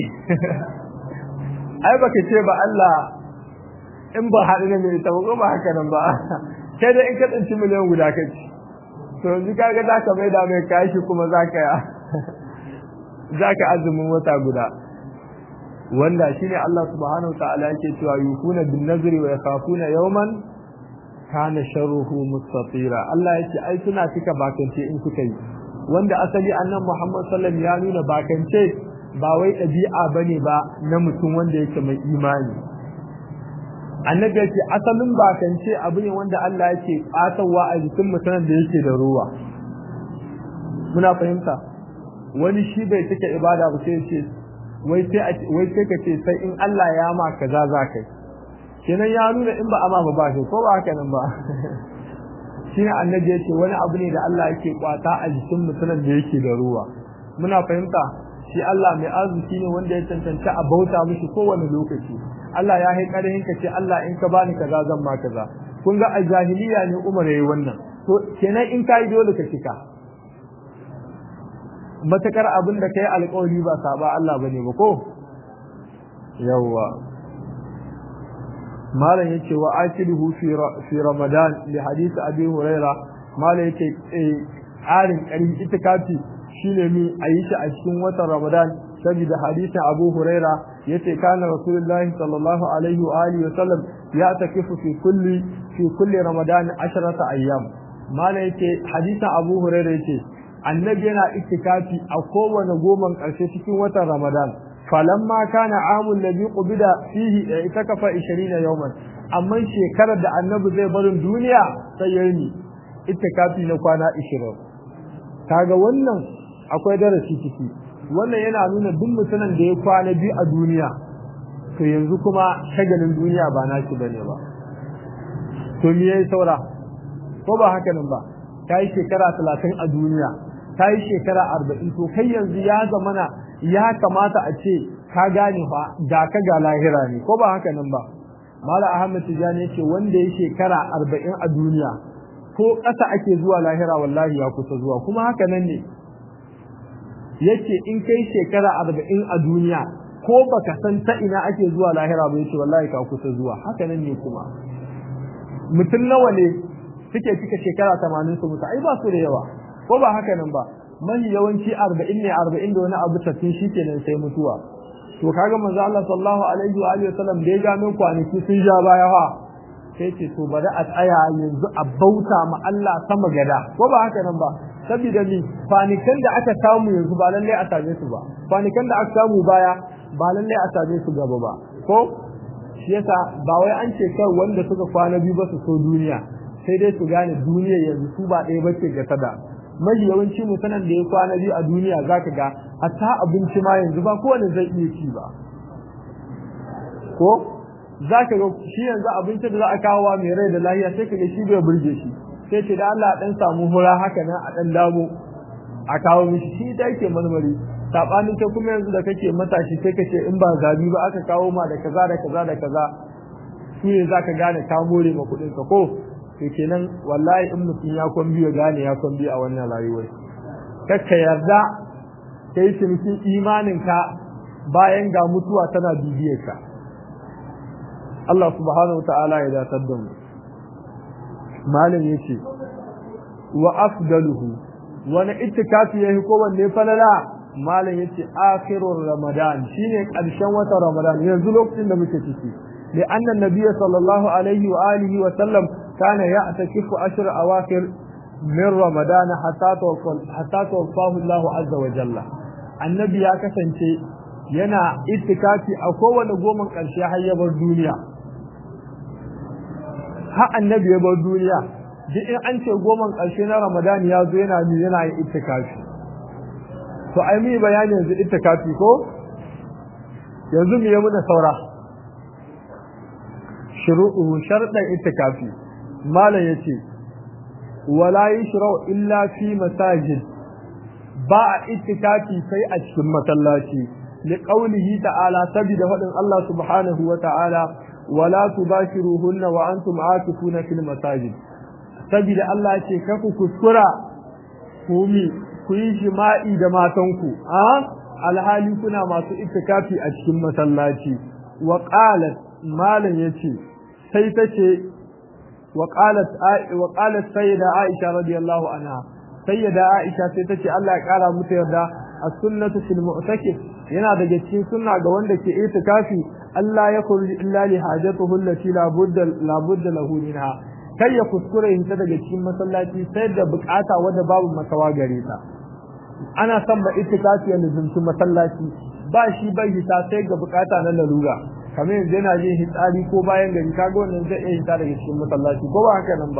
ai baka ce ba Allah in ba haɗu da mai ita ba ko ba haka nan ba kai da in ka tsinci miliyan guda ka ci to yanzu kaga za ka mai da mai kashi kuma za ka za ka azumin wata guda wanda shine Allah subhanahu wa ta'ala yake cewa yukuna bin nazri wa yakhafuna yawman kana sharruhu mustatira Allah yake ai suna cika bakance in suka yi wanda asali annan Muhammad sallallahu ya nuna bakance ba wai ɗabi'a bane ba na mutum wanda yake mai imani annabi yake asalin bakance abu ne wanda Allah yake ƙatawa a jikin mutumin da yake da ruwa muna fahimta wani shi bai cika ibada ba sai ce wai sai wai sai ka ce sai in Allah ya ma kaza za kai kenan ya nuna in ba ama ba ba shi ko ba haka nan ba shine annabi yace wani abu ne da Allah yake kwata a jikin mutumin da yake da ruwa muna fahimta shi Allah mai arziki ne wanda ya tantance a bauta mishi kowane lokaci Allah ya hai karihin ka ce Allah in ka bani kaza zan ma kaza kun ga a jahiliya ne Umar yayi wannan to kenan in kai dole ka cika matakar abin da kai alƙawari ba saba Allah bane ba ko yawwa malam yace wa akiluhu fi fi ramadan li hadith abi huraira malam yace arin karin itikafi shine mi ayi shi a cikin watan ramadan saboda hadisin abu huraira yace kana rasulullahi sallallahu alaihi wa alihi wa sallam ya takifu fi kulli fi kulli ramadan asharata ayyam malam yace hadisin abu huraira yace annabi yana itikafi a kowane goman karshe cikin watan ramadan falamma kana amul ladhi qubida fihi itakafa 20 yawman amma shekarar da annabi zai barin duniya sai yayi itikafi na kwana 20 kaga wannan akwai darasi ciki wannan yana nuna duk mutumin da ya kwana biyu a duniya to yanzu kuma shagalin duniya ba nashi bane ba to me yayi saura ko ba haka nan ba kai shekara 30 a duniya kai shekara 40 to kai yanzu ya zamana ya kamata a ce ka gane fa ga ka ga lahira ne ko ba haka nan ba mala ahmad tijani yace wanda ya shekara 40 a duniya ko ƙasa ake zuwa lahira wallahi ya kusa zuwa kuma haka nan ne yace in kai shekara 40 a duniya ko baka san ta ina ake zuwa lahira ba yace wallahi ka kusa zuwa haka nan ne kuma mutum nawa ne suke cika shekara 80 su mutu ai ba su da yawa ko ba haka nan ba mahi yawanci arba'in ne arba'in da wani abu tattun shi kenan sai mutuwa to kaga manzo Allah sallallahu alaihi wa alihi wasallam da ya gano kwanaki sun ja baya fa sai ce to bari a tsaya yanzu a bauta ma Allah sama gada ko ba haka nan ba saboda ni kwanikan da aka samu yanzu ba lalle a same su ba kwanikan da aka samu baya ba lalle a same su gaba ba ko shi yasa ba wai an ce kai wanda suka kwana biyu ba su so duniya sai dai su gane duniya yanzu su ba ɗaya bace ga tada mai yawanci mutanen da ya kwana biyu a duniya zaka ga hatta abinci ma yanzu ba kowane zai iya ci ba ko zaka ga shi yanzu abinci da za a kawo mai rai da lahiya sai ka ga shi bai burge shi sai ce da Allah dan samu hura haka nan a dan damo a kawo mishi shi da yake marmari sabanin ta kuma yanzu da kake matashi sai kace in ba zabi ba aka kawo ma da kaza da kaza da kaza shi ne zaka gane ka more ma kudin ka ko to kenan wallahi in mutum ya kon biyo gane ya kon biyo a wannan rayuwar kakka yarda kai cinikin imanin ka bayan ga mutuwa tana bibiyar ka Allah subhanahu wa ta'ala ya datar da mu malam yace wa afdaluhu wani ittikafi yayi ko wanne falala malam yace akhirur ramadan shine karshen watan ramadan yanzu lokacin da muke ciki li anna nabiyyi sallallahu alaihi wa alihi wa sallam kana ya'takifu ashr awakhir min ramadan hatta tawaffa hatta tawaffahu Allah azza wa jalla annabi ya kasance yana ittikafi a kowane goma karshe har ya bar duniya har annabi ya bar duniya duk in an ce goman ƙarshe na ramadan ya zo yana mi yana yin ittikafi to ai mi bayani yanzu ittikafi ko yanzu mu yi muna saura shuru'u sharɗan ittikafi malam yace wala yushra'u illa fi masajid ba a ittikafi sai a cikin masallaci li qawlihi ta'ala sabida faɗin Allah subhanahu wa ta'ala wala tubashiruhunna wa antum aakifuna fil masajid saboda Allah ce ka ku kuskura ku mi ku yi jima'i da matanku a alhali kuna masu itikafi a cikin masallaci wa qalat malan yace sai tace wa qalat wa qalat sayyida aisha radiyallahu anha sayyida aisha sai tace Allah ya kara muta yarda as-sunnatu fil mu'takif yana daga cikin sunna ga wanda ke itikafi Allah ya kulli illa li hajatuhu allati la budda la budda lahu minha kai ya kuskure yin ta daga cikin masallaci sai da bukata wadda babu makawa gare ta ana son ba itikafi ya luzumci masallaci ba shi bai hita sai ga bukata na lalura kamar yanzu yana jin hitsari ko bayan gari kaga wannan zai iya hita daga cikin masallaci ko ba haka nan ba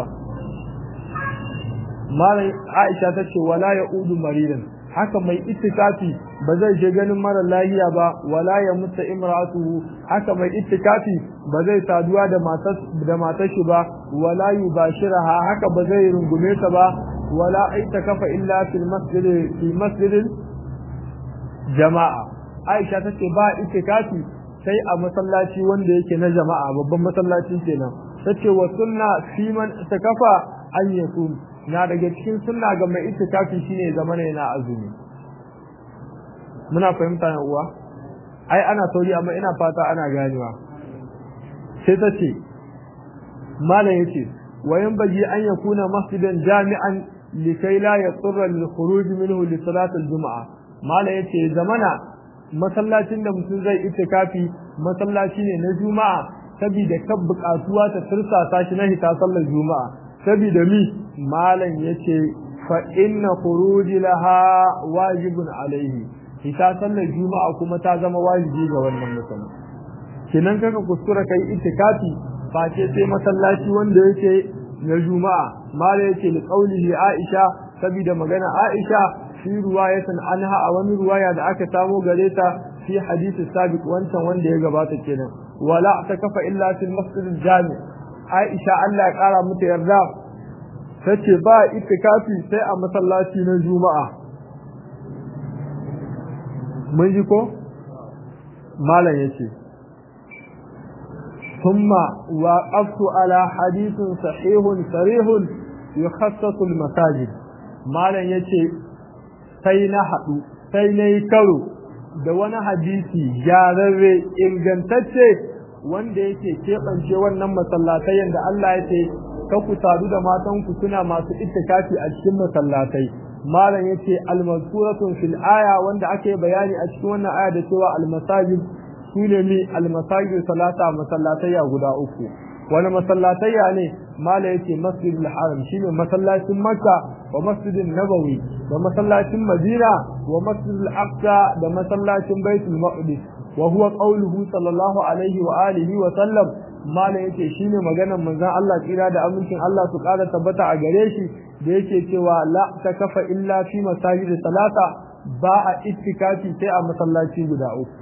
malam Aisha ta ce wala ya udu maridan haka mai itikafi ba zai je ganin mara lahiya ba wala ya mutta imra'atuhu haka mai itikafi ba zai saduwa da matar da matar shi ba wala yubashiraha haka ba zai rungume ta ba wala aitakafa illa fil masjid fi masjidil jama'a Aisha tace ba itikafi sai a masallaci wanda yake na jama'a babban masallaci kenan tace wa sunna fi man takafa an yasum na daga cikin sunna ga mai itikafi shine zamana yana azumi muna fahimta na uwa ai ana sauri amma ina fata ana ganewa sai ta ce malam yace wayan baji an yakuna masjidan jami'an likai la yatsura lil khuruj minhu li salat al jumu'a malam yace zamana masallacin da mutum zai itikafi masallaci ne na juma'a saboda kan bukatuwa ta tursasa shi na hita sallar juma'a saboda mi malam yace fa inna khuruji laha wajibun alaihi ita sallar juma'a kuma ta zama wajibi ga wannan mutum kinan kaka kuskura kai itikafi ba ce sai masallaci wanda yake na juma'a malam yace li qaulihi aisha saboda magana aisha fi ruwayatan anha a wani ruwaya da aka samo gare ta fi hadisi sabiq wancan wanda ya gabata kenan wala takafa illa fil masjid jami aisha Allah ya kara mata yarda tace ba itikafi sai a masallaci na juma'a mun ji ko malam yace thumma waqaftu ala hadithun sahihun sarihun yukhassasu al-masajid malam yace sai na hadu sai nayi karo da wani hadisi gyararre ingantacce wanda yake keɓance wannan masallatai yanda Allah ya ce ka ku sadu da matanku suna masu ittikafi a cikin masallatai malam yace al-mazkuratun fil aya wanda ake bayani a cikin wannan aya da cewa al-masajid sune mi al-masajid salata masallatayya guda uku wani masallatayya ne malam yace masjidul haram shine masallacin makka wa masjidin nabawi da masallacin madina wa masjidul aqsa da masallacin baitul maqdis wa huwa qawluhu sallallahu alaihi wa alihi wa sallam malam yace shine maganar manzon Allah tsira da amincin Allah su ƙara tabbata a gare shi da yake cewa la takafa illa fi masajid salata ba a ittikafi sai a masallaci guda uku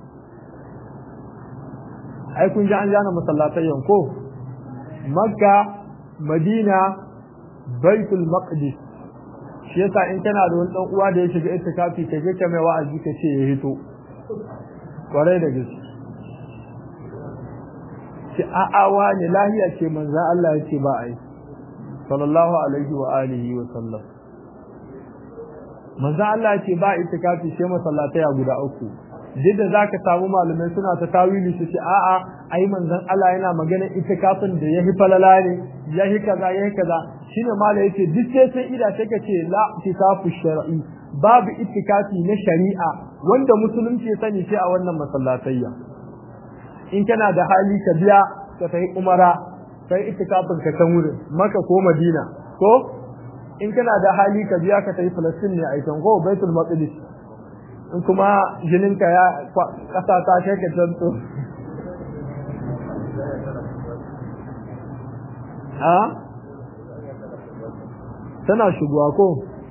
ai kun ji an jana masallatai yanko makka madina baitul maqdis shi yasa in kana da wani dan uwa da ya shiga ittikafi ka je ka mai wa'azi ka ce ya hito kwarai da gaske ce a'awa ne lahiya ce manzo Allah ya ce ba ai sallallahu alaihi wa alihi wa sallam manzo Allah ya ce ba itikafi sai masallatai a guda uku duk da zaka samu malamai suna ta tawili su ce a'a ai manzon Allah yana magana itikafin da yahi falala ne yahi kaza yahi kaza shine malai yake duk sai sai ida sai ka ce la itikafu shar'i babu itikafi na shari'a wanda musulunci ya sani sai a wannan masallatayya in kana da hali ka biya ka tafi umara kai itikafin ka can wurin maka ko madina ko in kana da hali ka biya ka tafi falastin ne a can ko baitul maqdis in kuma jinin ka ya kasa ta kai ka tanto ha tana shigowa ko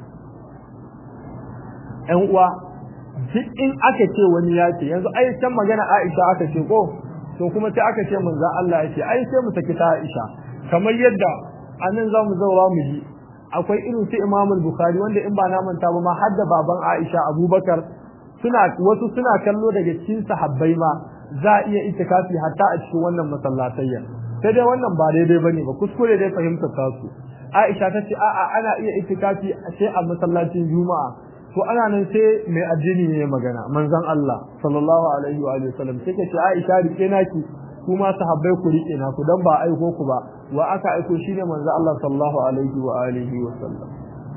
ƴan uwa duk in aka ce wani ya ce yanzu ai can magana Aisha aka ce ko to kuma sai aka ce manzon Allah ya ce ai sai mu saki ta Aisha kamar yadda anan zamu zaura mu ji akwai irin su Imam Bukhari wanda in ba na manta ba ma har da baban Aisha Abubakar suna wasu suna kallo daga cikin sahabbai ma za a iya itikafi hatta a cikin wannan masallatayya sai dai wannan ba daidai bane ba kuskure dai fahimtar ta su Aisha ta ce a'a ana iya itikafi sai a masallacin Juma'a to ana nan sai mai addini ne magana manzon Allah sallallahu alaihi wa alihi wasallam sai ce Aisha rike naki kuma sahabbai ku rike na ku dan ba aiko ku ba wa aka aiko shine manzon Allah sallallahu alaihi wa alihi wasallam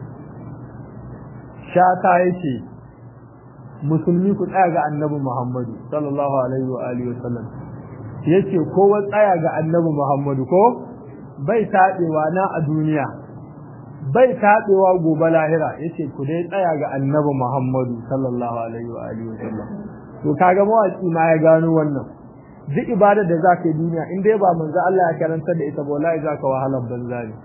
shata yake musulmi ku tsaya ga annabi Muhammadu sallallahu alaihi wa alihi wasallam yace kowa tsaya ga annabi Muhammadu ko bai tadewa na a duniya bai taɓewa gobe lahira yace ku dai tsaya ga annabi Muhammadu sallallahu alaihi wa alihi wasallam to kaga mawaki ma ya gano wannan duk ibada da zaka yi duniya in dai ba manzo Allah ya karanta da ita ba wallahi zaka wahalar banza ne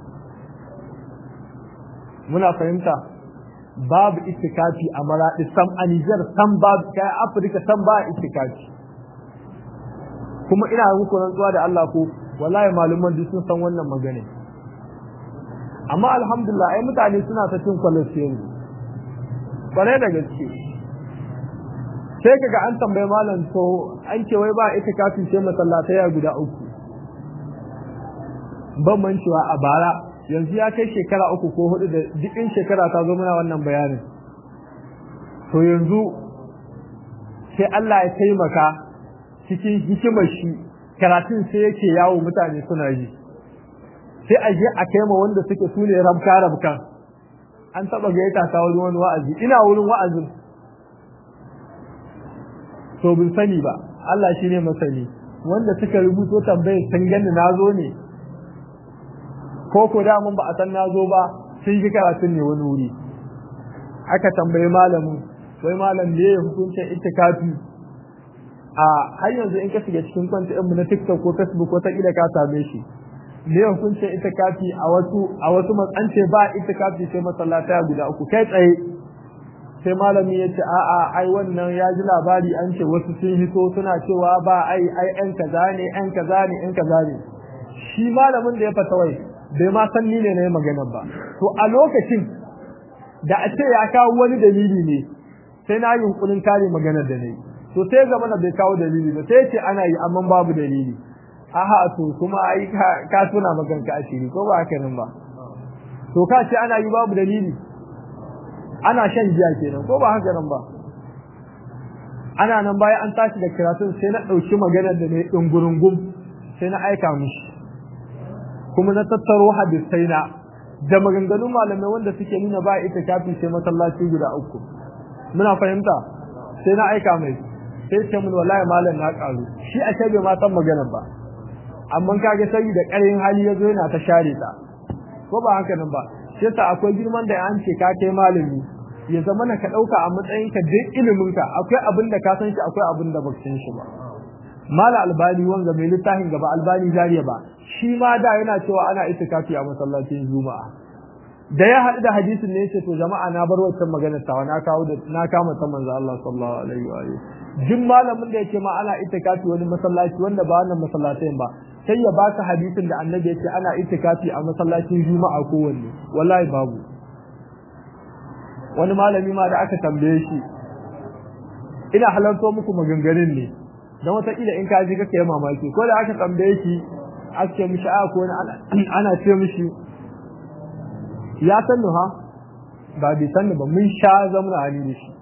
muna fahimta babu itikafi a maradi sam a Niger sam babu kai Afirka sam ba itikafi kuma ina muku rantsuwa da Allah ko wallahi maluman duk sun san wannan magana amma alhamdulillah ai mutane suna ta cin kwalafi yanzu kware da gaske sai kaga an tambaye malam to an ce wai ba ita kafin sai masallatai guda uku ban mancewa a bara yanzu ya kai shekara uku ko hudu da dukkan shekara ta zo muna wannan bayanin to yanzu sai Allah ya taimaka cikin hikimar shi karatun sai yake yawo mutane suna yi sai a je a kai ma wanda suke su ne rabka rabka an taba gaita ta wurin wani wa'azi ina wurin wa'azin to bin sani ba Allah shi ne masani wanda suka rubuto tambayar sun gani na zo ne ko ko da mun ba a san na zo ba sun yi karatun ne wani wuri aka tambayi malamin wai malam ne ya hukuncin itikafi a har yanzu in ka shiga cikin kwanta mu na TikTok ko Facebook ko ta kila ka same shi ne hukuncin itikafi a wasu a wasu matsance ba itikafi sai masallata guda uku kai tsaye sai malami ya ce a'a ai wannan ya ji labari an ce wasu sun hito suna cewa ba ai ai ɗan kaza ne ɗan kaza ne ɗan kaza ne shi malamin da ya fata wai bai ma san ni ne na magana ba to a lokacin da a ce ya kawo wani dalili ne sai na yi hunkurin kare maganar da na yi to sai zama da bai kawo dalili ba sai ce ana yi amma babu dalili aha to kuma ai ka tuna maganka asiri ko ba haka nan ba to ka ce ana yi babu dalili ana shan giya kenan ko ba haka nan ba ana nan bayan an tashi da karatun sai na ɗauki maganar da na yi ɗungurungum sai na aika mishi kuma na tattaro hadisai na da maganganun malamai wanda suke nuna ba itikafi sai masallaci guda uku muna fahimta sai na aika mai sai ce mun wallahi malam na karu shi a bai ma san magana ba amma kage sai da ƙarin hali yazo yana ta share ta ko ba haka nan ba sai ta akwai girman da an ce ka kai malami ya zama na ka dauka a matsayin ka duk ilimin ka akwai abin da ka san shi akwai abin da baka san shi ba mala albani wanga mai littafin gaba albani jariya ba shi ma da yana cewa ana itikafi a masallacin juma'a da ya haɗu da hadisin ne yace to jama'a na bar wancan maganar tawa na kawo da na kama ta manzo Allah sallallahu alaihi wa alihi jin malamin da yake ma ana itikafi wani masallaci wanda ba wannan masallacin ba sai ya baka hadisin da annabi yake ana itikafi a masallacin juma'a kowanne wallahi babu wani malami ma da aka tambaye shi ina halarto muku maganganun ne dan wata kila in ka ji kake mamaki ko da aka tambaye shi ake mishi a ko ana ce mishi ya sannu ha ba bai sannu ba mun sha zamuna hali da shi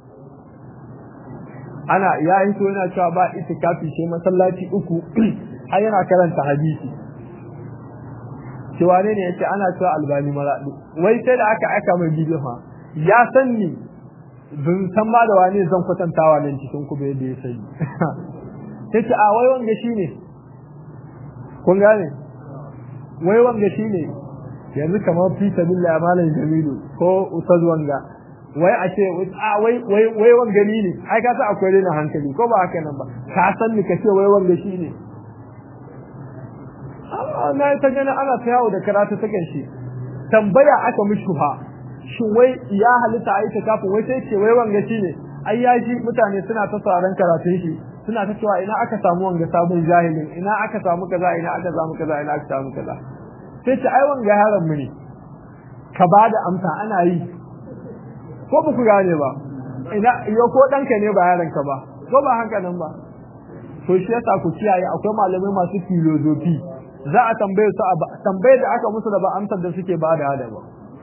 ana ya yi so yana cewa ba itikafi sai masallaci uku har yana karanta hadisi cewa ne ne yace ana cewa albani maradu wai sai da aka aka mai bidiyo fa ya san ni bin san ma da wani zan kwatantawa nan cikin ku bai da ya sani sai ce a wai wanga shine kun gane wai wanga shine yanzu kamar fi sabilillah malam jamilu ko ustaz wanga wai a ce a wai wai wai wanga ni ne ai ka sa akwai rena hankali ko ba haka nan ba ka san ni ka ce wai wanga shine na ta gani ana ta yawo da karatu ta shi tambaya aka mishi fa shin wai ya halitta a yi ta kafin wai sai ce wai wanga shi ne ai ya ji mutane suna ta sauran karatun shi suna ta cewa ina aka samu wanga sabon jahilin ina aka samu kaza ina aka samu kaza ina aka samu kaza sai ce ai wanga yaron mu ne ka ba da amsa ana yi ko ba ku gane ba ina yo ko danka ne ba yaron ka ba ko ba haka nan ba to shi yasa ku kiyaye akwai malamai masu filozofi za a tambaye su tambaye da aka musu da ba amsar da suke ba da hada ba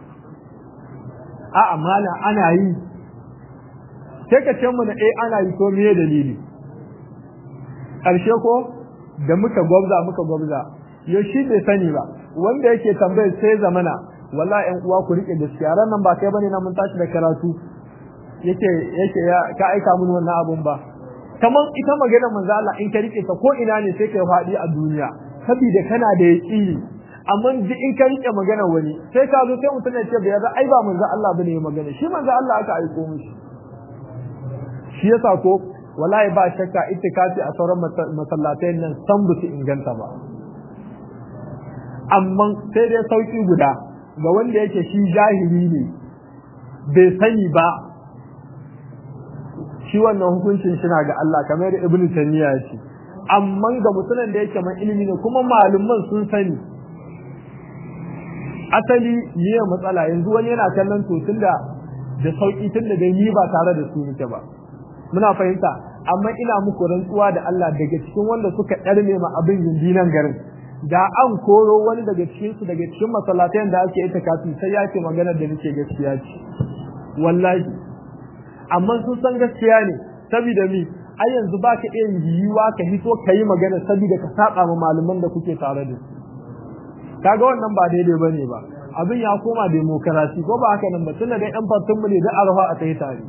a amana ana yi sai ka ce mu da eh ana yi ko me dalili karshe ko da muka gwabza muka gwabza yo shi bai sani ba wanda yake tambaye sai zamana wallahi ƴan uwa ku rike gaskiya ran nan ba kai bane na mun tashi da karatu yake yake ya ka aika mun wannan abun ba kamar ita magana manzo Allah in ka rike ta ko ina ne sai kai faɗi a duniya saboda kana da yaqini amma ji in ka rike magana wani sai ka zo sai mutum ya ce bai yarda ai ba manzo Allah bane ya magana shi manzo Allah aka aiko mishi shi yasa ko wallahi ba shakka itikafi a sauran masallatai nan san ba su inganta ba amma sai dai sauki guda ga wanda yake shi jahili ne bai sani ba shi wannan hukuncin shi na ga Allah kamar da Ibn Taymiyyah ya ce amma ga mutumin da yake mai ilimi ne kuma malaman sun sani asali ne matsala yanzu wani yana kallon to tunda da sauki tunda dai ni ba tare da su nake ba muna fahimta amma ina muku rantsuwa da Allah daga cikin wanda suka ɗarme ma abin gindinan garin da an koro wani daga cikin su daga cikin masallatan da ake ita kafin sai ya ce maganar da nake gaskiya ce wallahi amma sun san gaskiya ne saboda mi ai yanzu ba ka iya yiwuwa ka hito ka yi magana saboda ka saba ma malaman da kuke tare da su kaga wannan ba daidai bane ba abin ya koma demokarasi ko ba haka nan ba tunda dai yan fartun mu ne da arha a kai tare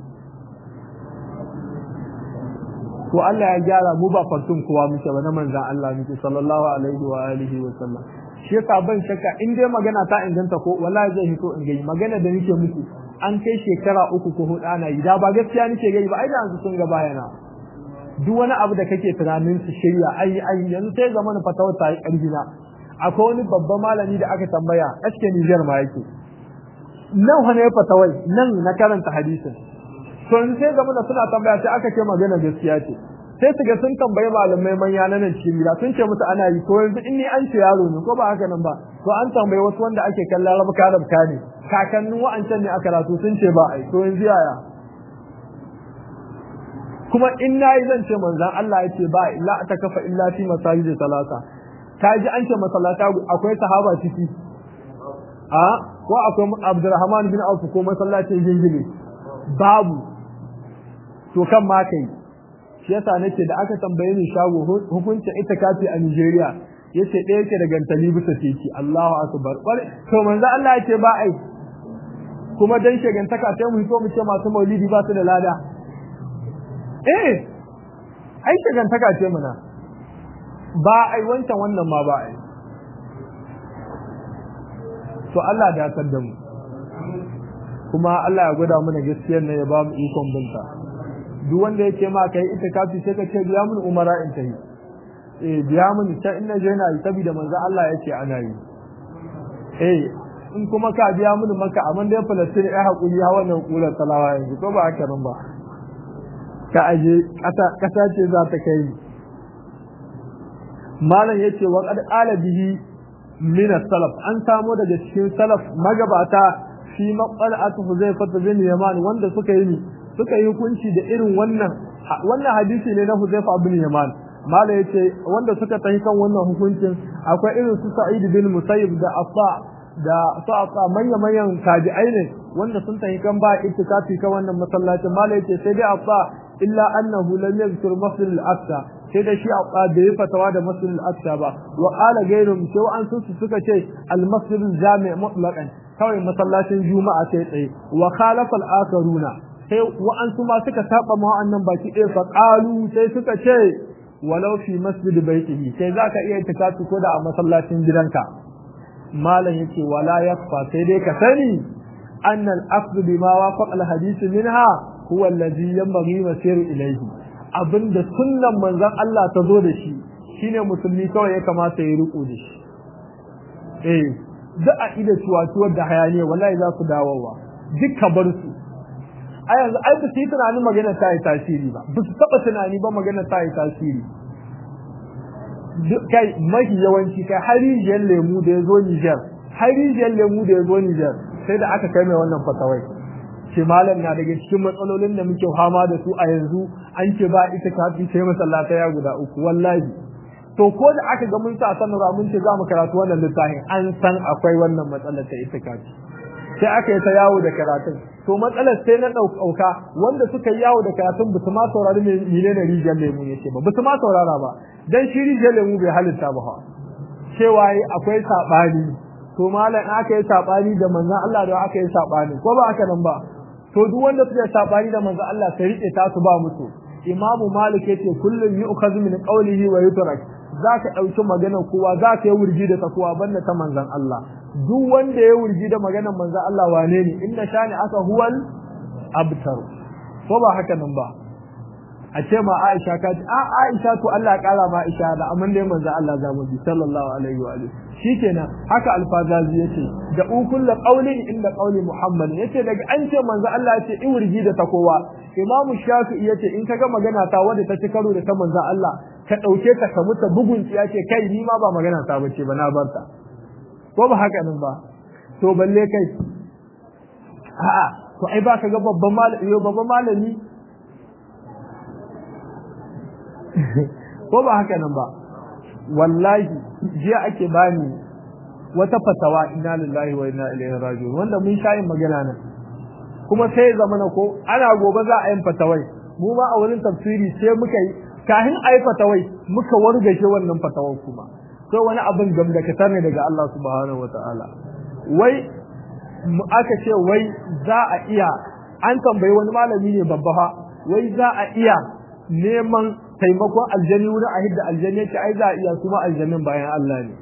to Allah ya gyara mu ba fartun kowa muke ba na manzan Allah muke sallallahu alaihi wa alihi wa sallam shi yasa ban shakka in dai magana ta inganta ko wallahi zai hito in gai magana da nake muku an kai shekara uku ko hudu ana yi da ba gaskiya nake gai ba ai da yanzu sun ga bayana duk wani abu da kake tunanin su shirya ai ai yanzu sai zaman fatawar ta yi karfi na akwai wani babban malami da aka tambaya aske Niger ma yake nan wani ya fatawai nan na karanta hadisin to yanzu sai zaman suna tambaya sai aka ce magana gaskiya ce sai su ga sun tambayi malamai manya na nan cikin gida sun ce musu ana yi to yanzu in ni an ce yaro ne ko ba haka nan ba to an tambayi wasu wanda ake kallon rabka rabka ne kakannin wa'ancan ne a karatu sun ce ba ai to yanzu yaya kuma in nayi zan ce manzon Allah ya ce ba la ta kafa illa fi masajid salasa ka ji an ce masallata akwai sahaba ciki a ko akwai Abdurrahman bin Auf ko masallacin gingine babu to kan ma kai shi yasa nake da aka tambaye ni shago hukuncin itikafi a Nigeria yace ɗaya yake da gantali bisa teki Allahu akbar to manzo Allah yake ba ai kuma dan shegantaka sai mu so mu ce masu maulidi ba su da lada eh ai shegantaka ce muna ba ai wancan wannan ma ba ai to Allah da ya da mu kuma Allah ya gwada mana gaskiyar ne ya ba mu ikon binta duk wanda yake ma kai itikafi sai ka ce biya mun umara in tayi eh biya mun ta inna je na yi saboda manzo Allah yake ana yi eh in kuma ka biya mun maka amma dai Palestine ai hakuri ha wannan kula salawa yanzu ko ba haka nan ba ka aje kasa kasa ce za ta kai malam yace wa qad qala bihi min salaf an samu daga cikin salaf magabata fi maqalatu Huzaifa bin Yaman wanda suka yi suka yi hukunci da irin wannan wannan hadisi ne na Huzaifa bin Yaman mala yace wanda suka tafi kan wannan hukuncin akwai irin su Sa'id bin Musayyib da Afa da Sa'afa manyan manyan tabi'ai ne wanda sun tafi kan ba itikafi kan wannan masallacin mala yace sai dai Afa illa annahu lam yadhkur masjid al-aqsa sai da shi Afa da ya fatawa da masjid al-aqsa ba wa qala ghayrum sai an su suka ce al-masjid al-jami' mutlaqan kawai masallacin juma'a sai tsaye wa khalafa al-akharuna sai wa'ansu ma suka saba ma wa'annan baki ɗaya fa qalu sai suka ce walau fi masjid baitihi sai zaka iya itikafi ko da a masallacin gidanka malam yace wala yakfa sai dai ka sani anna al-aqd bima wafaqa al-hadith minha huwa alladhi yanbaghi masiru ilayhi abinda sunnan manzon Allah ta zo da shi shine musulmi kawai ya kamata ya riko da shi eh duk a ida ciwatuwar da hayaniya wallahi za su dawowa duk ka bar su a yanzu ai ba su yi tunanin magana ta yi tasiri ba ba su taɓa tunani ba magana ta yi tasiri kai mafi yawanci kai har rijiyar lemu da ya zo Nijar har rijiyar lemu da ya zo Nijar sai da aka kai mai wannan fatawai ce malam na daga cikin matsalolin da muke fama da su a yanzu an ce ba ita kafi sai masallata ya guda uku wallahi to ko da aka ga mun sa sanarwa mun ce za mu karatu wannan littafin an san akwai wannan matsalar ta ita kafi sai aka yi ta yawo da karatun to matsalar sai na ɗauka wanda suka yi yawo da karatun ba su ma saurari mene ne rijiyar lemu yake ba ba su ma saurara ba dan shi rijiyar lemu bai halitta ba ha cewa akwai saɓani to malam aka yi saɓani da manzon Allah da aka yi saɓani ko ba aka nan ba to duk wanda suka yi saɓani da manzon Allah sai rike ta su ba musu imamu malik yace kullum yu'khadhu min qawlihi wa yutrak zaka dauki maganar kowa zaka yi wurgi da ta kowa banda ta manzon Allah duk wanda ya wurgi da maganar manzo Allah wane ne inna shani aka huwal abtar ko ba haka nan ba a ce ma Aisha ka ce a Aisha to Allah ya kara ma Aisha da amman dai manzo Allah za mu bi sallallahu alaihi wa alihi shikenan haka alfazazi yace da ukul qawlin inda qawli Muhammad yace daga an ce manzo Allah yace in wurgi da ta kowa Imam Shafi'i yace in kaga magana ta wanda ta ci karo da ta manzo Allah ka dauke ta ka muta bugun tsiya ce kai ni ma ba magana ta bace ba na barta ko ba haka nan ba to balle kai a'a to ai ba ka ga babban malami yo babban malami ko ba haka nan ba wallahi jiya ake bani wata fatawa inna lillahi wa inna ilaihi raji'un wanda mun sha yin magana nan kuma sai ya zama ko ana gobe za a yin fatawai mu ma a wurin tafsiri sai muka yi kahin a yi fatawai muka wargashe wannan fatawar kuma sai wani abin gamdakatar ne daga Allah subhanahu wataala wai aka ce wai za a iya an tambayi wani malami ne babba fa wai za a iya neman taimakon aljani wurin a hidda aljani yake ai za a iya kuma aljanin bayan Allah ne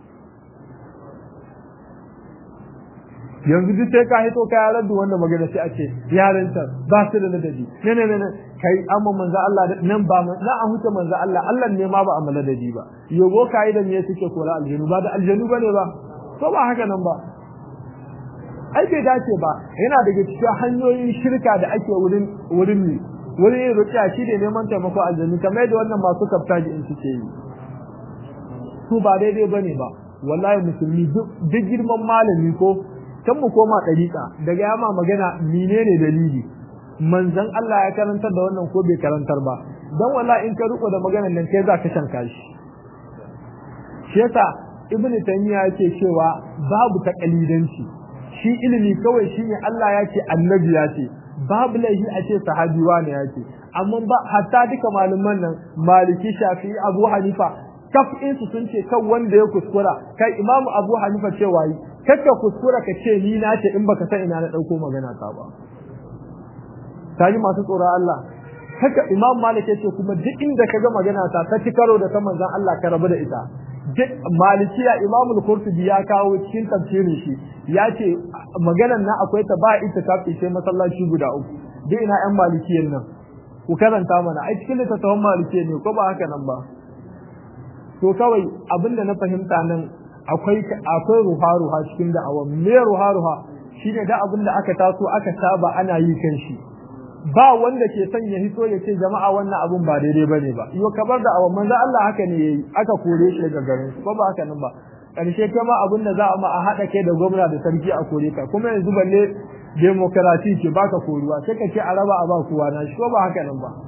yanzu duk sai ka hito ka yaran da wannan magana sai a ce yaran ta ba su da ladabi ne ne ne kai amma manzo Allah nan ba na a huta manzo Allah Allah ne ma ba a maladabi ba yogo kai da me suke kora aljanu ba da aljanu bane ba ko ba haka nan ba ai bai dace ba yana daga cikin hanyoyin shirka da ake wurin wurin ne wurin rukiya shi ne neman taimako aljanu kamar da wannan masu kaftaji in suke yi su ba daidai bane ba wallahi musulmi duk girman malami ko kan mu koma ɗariƙa daga yama magana menene dalili manzon Allah ya karantar da wannan ko bai karantar ba dan wallahi in ka riko da maganar nan kai za ka shanka shi shi yasa ibnu taymiya yake cewa babu takalidanci shi ilimi kawai shine Allah ya ce annabi ya ce babu laifi a ce sahabi wani ya ce amma ba hatta duka malaman nan maliki shafi'i abu hanifa kafin su sun ce kan wanda ya kuskura kai imamu abu hanifa cewa yi kakka kuskura ka ce ni na ce in baka san ina na dauko magana ta ba kaji masu tsoron Allah haka imam malik ya ce kuma duk inda ka ga magana ta ta ci karo da ta manzon Allah ka rabu da ita duk malikiya imam al-qurtubi ya kawo cikin tafsirin shi ya ce maganan nan akwai ta ba ita kafi sai masallaci guda uku duk ina yan malikiyan nan ku karanta mana ai cikin littattafan malikiya ne ko ba haka nan ba to kawai abinda na fahimta nan akwai akwai ruha ruha cikin da'awa me ruha ruha shine da abinda aka taso aka saba ana yi kan shi ba wanda ke son ya hito ya ce jama'a wannan abun ba daidai bane ba yo kabar da awan manzo Allah haka ne yayi aka kore shi daga garin ko ba haka nan ba karshe kuma abin da za a ma a hada kai da gwamna da sarki a kore ka kuma yanzu balle demokrasi ce baka koruwa sai ka ce a raba a ba kowa na shi ko ba haka nan ba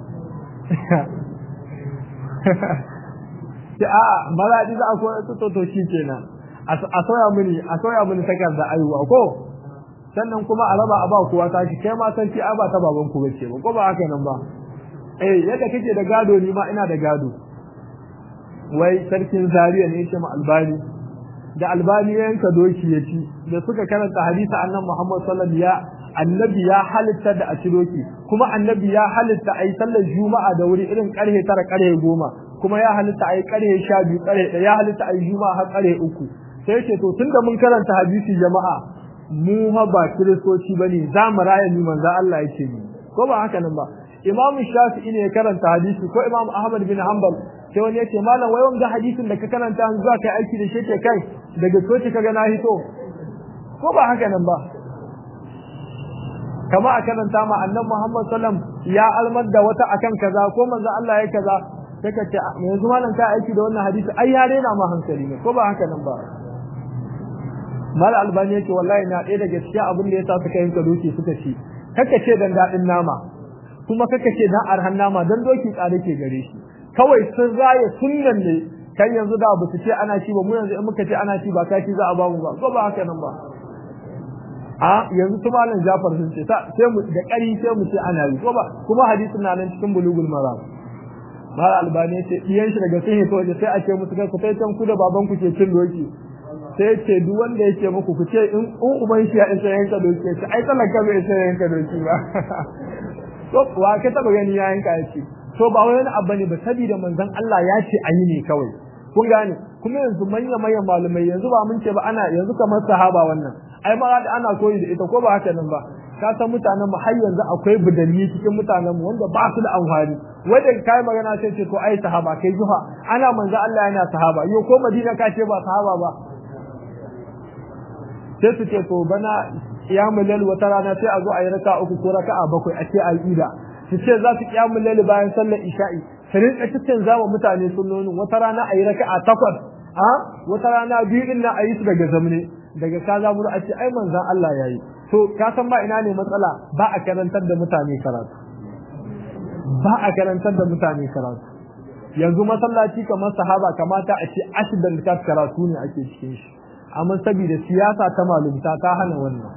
sai a maradi za a kore su to to shi kenan a soya mini a soya mini takarda aiwa ko sannan kuma a raba a ba kowa tashi kai ma san a ba ta baban ku bace ba ko ba haka nan ba eh yadda kake da gado ni ma ina da gado wai sarkin Zariya ne yake ma albani da albani ya yanka doki ya ci da suka karanta hadisi annabi Muhammad sallallahu alaihi wasallam annabi ya halitta da a ci doki kuma annabi ya halitta ai sallar juma'a da wuri irin karhe tara karhe goma kuma ya halitta ai karhe sha biyu karhe ya halitta ai juma'a har karhe uku sai ce to tunda mun karanta hadisi jama'a mu ha ba kiristoci bane za mu raya ni manzo Allah yake ni ko ba haka nan ba Imam Shafi'i ne ya karanta hadisi ko Imam Ahmad bin Hanbal sai wani yace malam wai wanga hadisin da ka karanta an zuwa kai aiki da shi ke kai daga soci kaga na hito ko ba haka nan ba kama a karanta ma annabi Muhammad sallam ya almar da wata akan kaza ko manzo Allah ya kaza sai ka ce yanzu malam ka aiki da wannan hadisi ai ya rena ma hankali ne ko ba haka nan ba mal albani yake wallahi na ɗaya daga cikin abin da yasa suka yanka doki suka ci kaka ce dan daɗin nama kuma kaka ce dan arhan nama dan doki tsare ke gare shi kawai sun raye sunnan ne kan yanzu da ba su ce ana ci ba mu yanzu in muka ce ana ci ba kashi za a ba mu ba ko ba haka nan ba a yanzu su malam Jafar sun ce sai mu da ƙari sai mu ce ana yi ko ba kuma hadisin na nan cikin bulugul maram mal albani ce diyan shi daga sun hito sai a ce musu kai ku kai can ku da baban ku ke cin doki sai ce duk wanda yake muku ku ce in uban shi ya isa yanka doki ce ai talaka bai isa yanka doki ba to wa ka taba gani ya yanka ya ce to ba wani abu ne ba saboda manzon Allah ya ce ayi ne kawai kun gane kuma yanzu manya manyan malumai yanzu ba mun ce ba ana yanzu kamar sahaba wannan ai ma ana koyi da ita ko ba haka nan ba ka san mutanen mu har yanzu akwai budalli cikin mutanen mu wanda ba su da amfani wanda kai magana sai ce to ai sahaba kai juha ana manzo Allah yana sahaba yo ko Madina ka ce ba sahaba ba sai su ce to bana kiyamul lail wata rana sai a zo a yi raka uku ko raka'a bakwai a ce a ida su ce za su kiyamul lail bayan sallar isha'i su rinka cikin zama mutane sunnonin wata rana a yi raka'a takwas a wata rana biyu din nan a yi su daga zamne daga ka zaburu a ce ai manzon Allah yayi to ka san ba ina ne matsala ba a karantar da mutane karatu ba a karantar da mutane karatu yanzu masallaci kamar sahaba kamata a ce ashidan karatu ne ake cikin shi amma saboda siyasa ta malumta ta hana wannan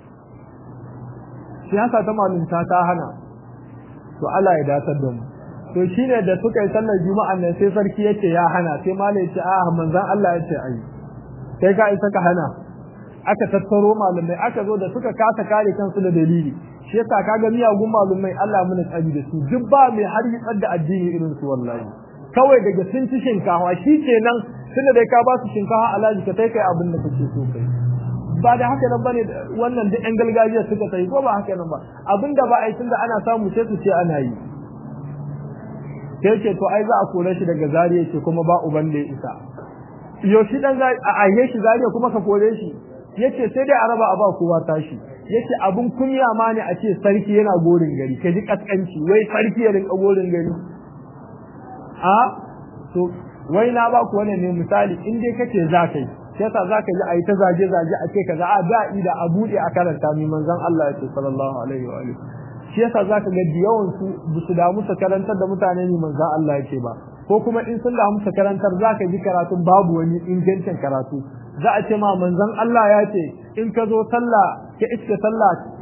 siyasa ta malumta ta hana to Allah ya datar da mu to shine da suka yi sallar juma'a nan sai sarki yace ya hana sai malai yace a manzon Allah yace ai sai ka isa ka hana aka tattaro malumai aka zo da suka kasa kare kansu da dalili shi yasa kaga miyagun malumai Allah mun tsari da su duk ba mai har yi da addini irin su wallahi kawai daga sun ci shinkawa shi kenan tunda dai ka ba su shinkawa alaji ka kai kai abin da kake so kai ba da haka nan bane wannan duk yan gargajiya suka sai ko ba haka nan ba abin da ba a yi tunda ana samu sai su ce ana yi sai ce to ai za a kore shi daga zariya ce kuma ba uban da ya isa yo shi dan a aihe shi zariya kuma ka kore shi yace sai dai a raba a ba kowa tashi yace abun kunya ma ne a ce sarki yana gorin gari ka ji kaskanci wai sarki ya rinka gorin gari a to wai na ba ku wannan ne misali in dai kace za kai sai yasa za ka ji a yi ta zage zage a ce kaza a da ida a bude a karanta mi manzon Allah ya ce sallallahu alaihi wa alihi shi yasa za ka ga yawan su ba su damu su karantar da mutane ne manzon Allah ya ce ba ko kuma in sun damu su karantar za ka ji karatun babu wani ingancin karatu za a ce ma manzon Allah ya ce in ka zo sallah ka iske sallah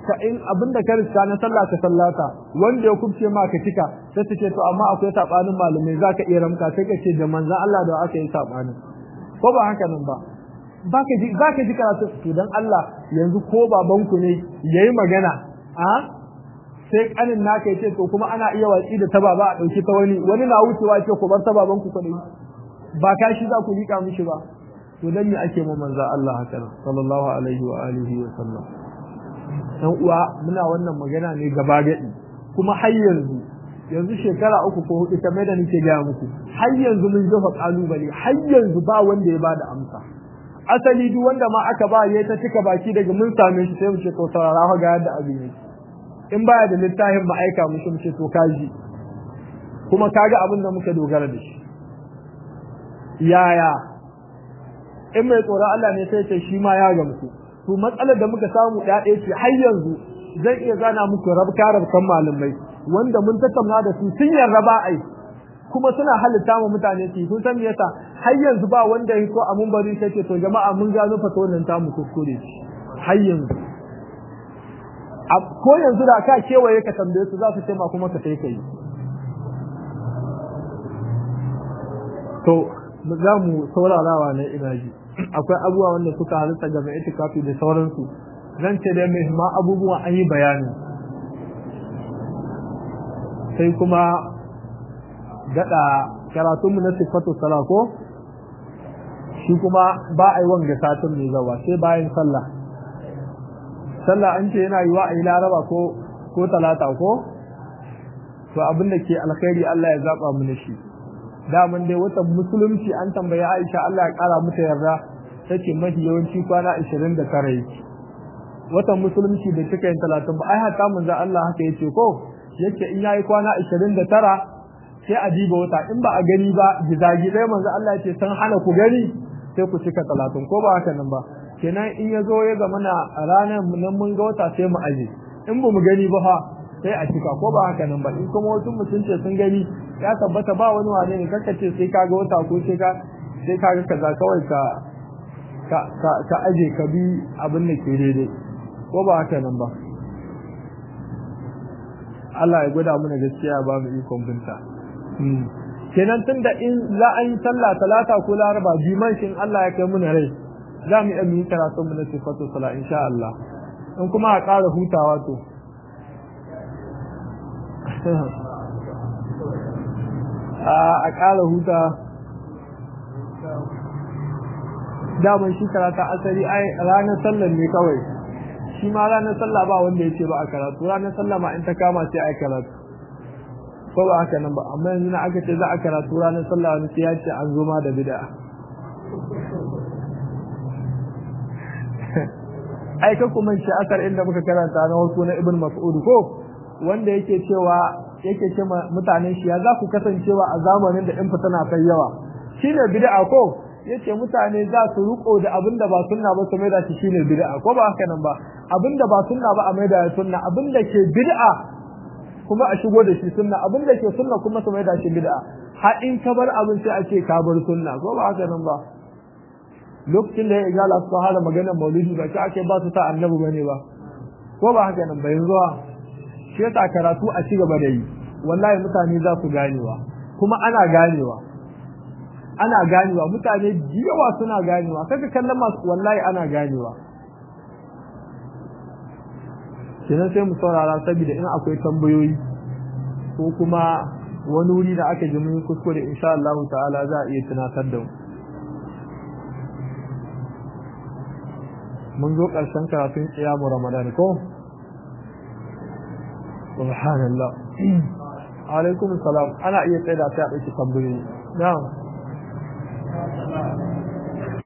ka in abinda ka riska na sallah ka sallata wanda ya kubce ma ka cika sai ta ce to amma akwai sabanin malamai zaka iya ramka sai ka ce da manzon Allah da aka yi sabanin ko ba haka nan ba baka ji zaka ji karatu to dan Allah yanzu ko babanku ne yayi magana a sai kanin naka yace to kuma ana iya watsi da ta baba a dauki ta wani wani na wucewa ce ku bar ta baban ku kadai ba ka shi za ku lika mishi ba to dan me ake mu manzo Allah haka sallallahu alaihi wa alihi wa sallam dan uwa muna wannan magana ne gaba gadi kuma har yanzu yanzu shekara uku ko hudu kamar da nake ga muku har yanzu mun jefa kalubale har yanzu ba wanda ya bada amsa asali duk wanda ma aka ba ya ta cika baki daga mun same shi sai mu ce to saurara ga yadda abin yake in baya da littafin mu aika mu shi mu ce to kaji kuma kaga abin da muka dogara da shi yaya in mai tsoron Allah ne sai ce shi ma ya gamsu to matsalar da muka samu ya ɗaya ce har yanzu zan iya zana muku rabka rabkan malamai wanda mun tattauna da su sun yarda ba ai kuma suna halitta mu mutane su kun san me yasa har yanzu ba wanda ya ko a mun bari sai ce to jama'a mun gano fa wannan ta mu kuskure har yanzu ko yanzu da ka kewaye ka tambaye su za su ce ma kuma ka sai kai to za mu saurarawa ne ina ji akwai abubuwa wanda suka halitta ga mai itikafi da sauransu zan ce dai muhimman abubuwa an yi bayani sai kuma gada karatunmu na sifatu sala ko shi kuma ba a yi wanga satin mai zawa sai bayan sallah sallah an ce yana yiwa a yi laraba ko ko talata ko to abin da ke alkhairi Allah ya zaba mu shi daman dai watan musulunci an tambayi Aisha Allah ya kara mata yarda take mafi yawanci kwana 29 yake watan musulunci da take yin 30 ba ai haka manzo Allah haka yace ko yace in yayi kwana 29 sai a diba wata in ba a gani ba gizagizai manzo Allah yace san hana ku gani sai ku cika 30 ko ba haka nan ba kenan in ya zo ya zama na ranar nan mun ga wata sai mu aje in ba mu gani ba fa sai a cika ko ba haka nan ba in kuma wasu mutum ce sun gani ya tabbata ba wani wane ne kaka ce sai ka ga wata ko sai ka sai ka ga kaza kawai ka ka ka, ka aje ka bi abin da ke daidai ko ba haka nan ba Allah ya gwada mana gaskiya ba mu ikon binta kenan tunda in za a yi sallah talata ko laraba biman shin Allah ya kai muna rai za mu iya yi karatun mu na sifatu sala insha Allah in kuma a ƙara hutawa to a ƙara huta daman shi karata asali ai ranar sallar ne kawai shi ma ranar sallah ba wanda ya ce ba a karatu ranar sallah ma in ta kama sai a karatu ko ba haka nan ba amma yanzu na aka ce za a karatu ranar sallah wani sai ya ce an zo ma da bid'a ai ka kuma shi asar inda muka karanta na wasu na ibn mas'ud ko wanda yake cewa yake ce mutanen shi ya za ku kasancewa a zamanin da in tana kai yawa shine bid'a ko yace mutane za su riko da abinda ba sunna ba su mai da shi shine bid'a ko ba haka nan ba abinda ba sunna ba a mai da sunna abinda ke bid'a kuma a shigo da shi sunna abinda ke sunna kuma su mai da shi bid'a har in ka bar abin sai a ce ka bar sunna ko ba haka nan ba lokacin da ya igala su fara maganar maulidi ba sai ake ba su ta annabi bane ba ko ba haka nan ba yanzu shi yasa karatu a ci gaba da yi wallahi mutane za su ganewa kuma ana ganewa ana ganewa mutane yawa suna ganewa kaga kallon masu wallahi ana ganewa kenan sai mu saurara saboda in akwai tambayoyi ko kuma wani wuri da aka ji mun kuskure insha Allah ta'ala za a iya tunatar da mu mun zo ƙarshen karatun qiyamu ramadan ko subhanallah alaikum salam ana iya tsaida sai a ɗauki tambayoyi na'am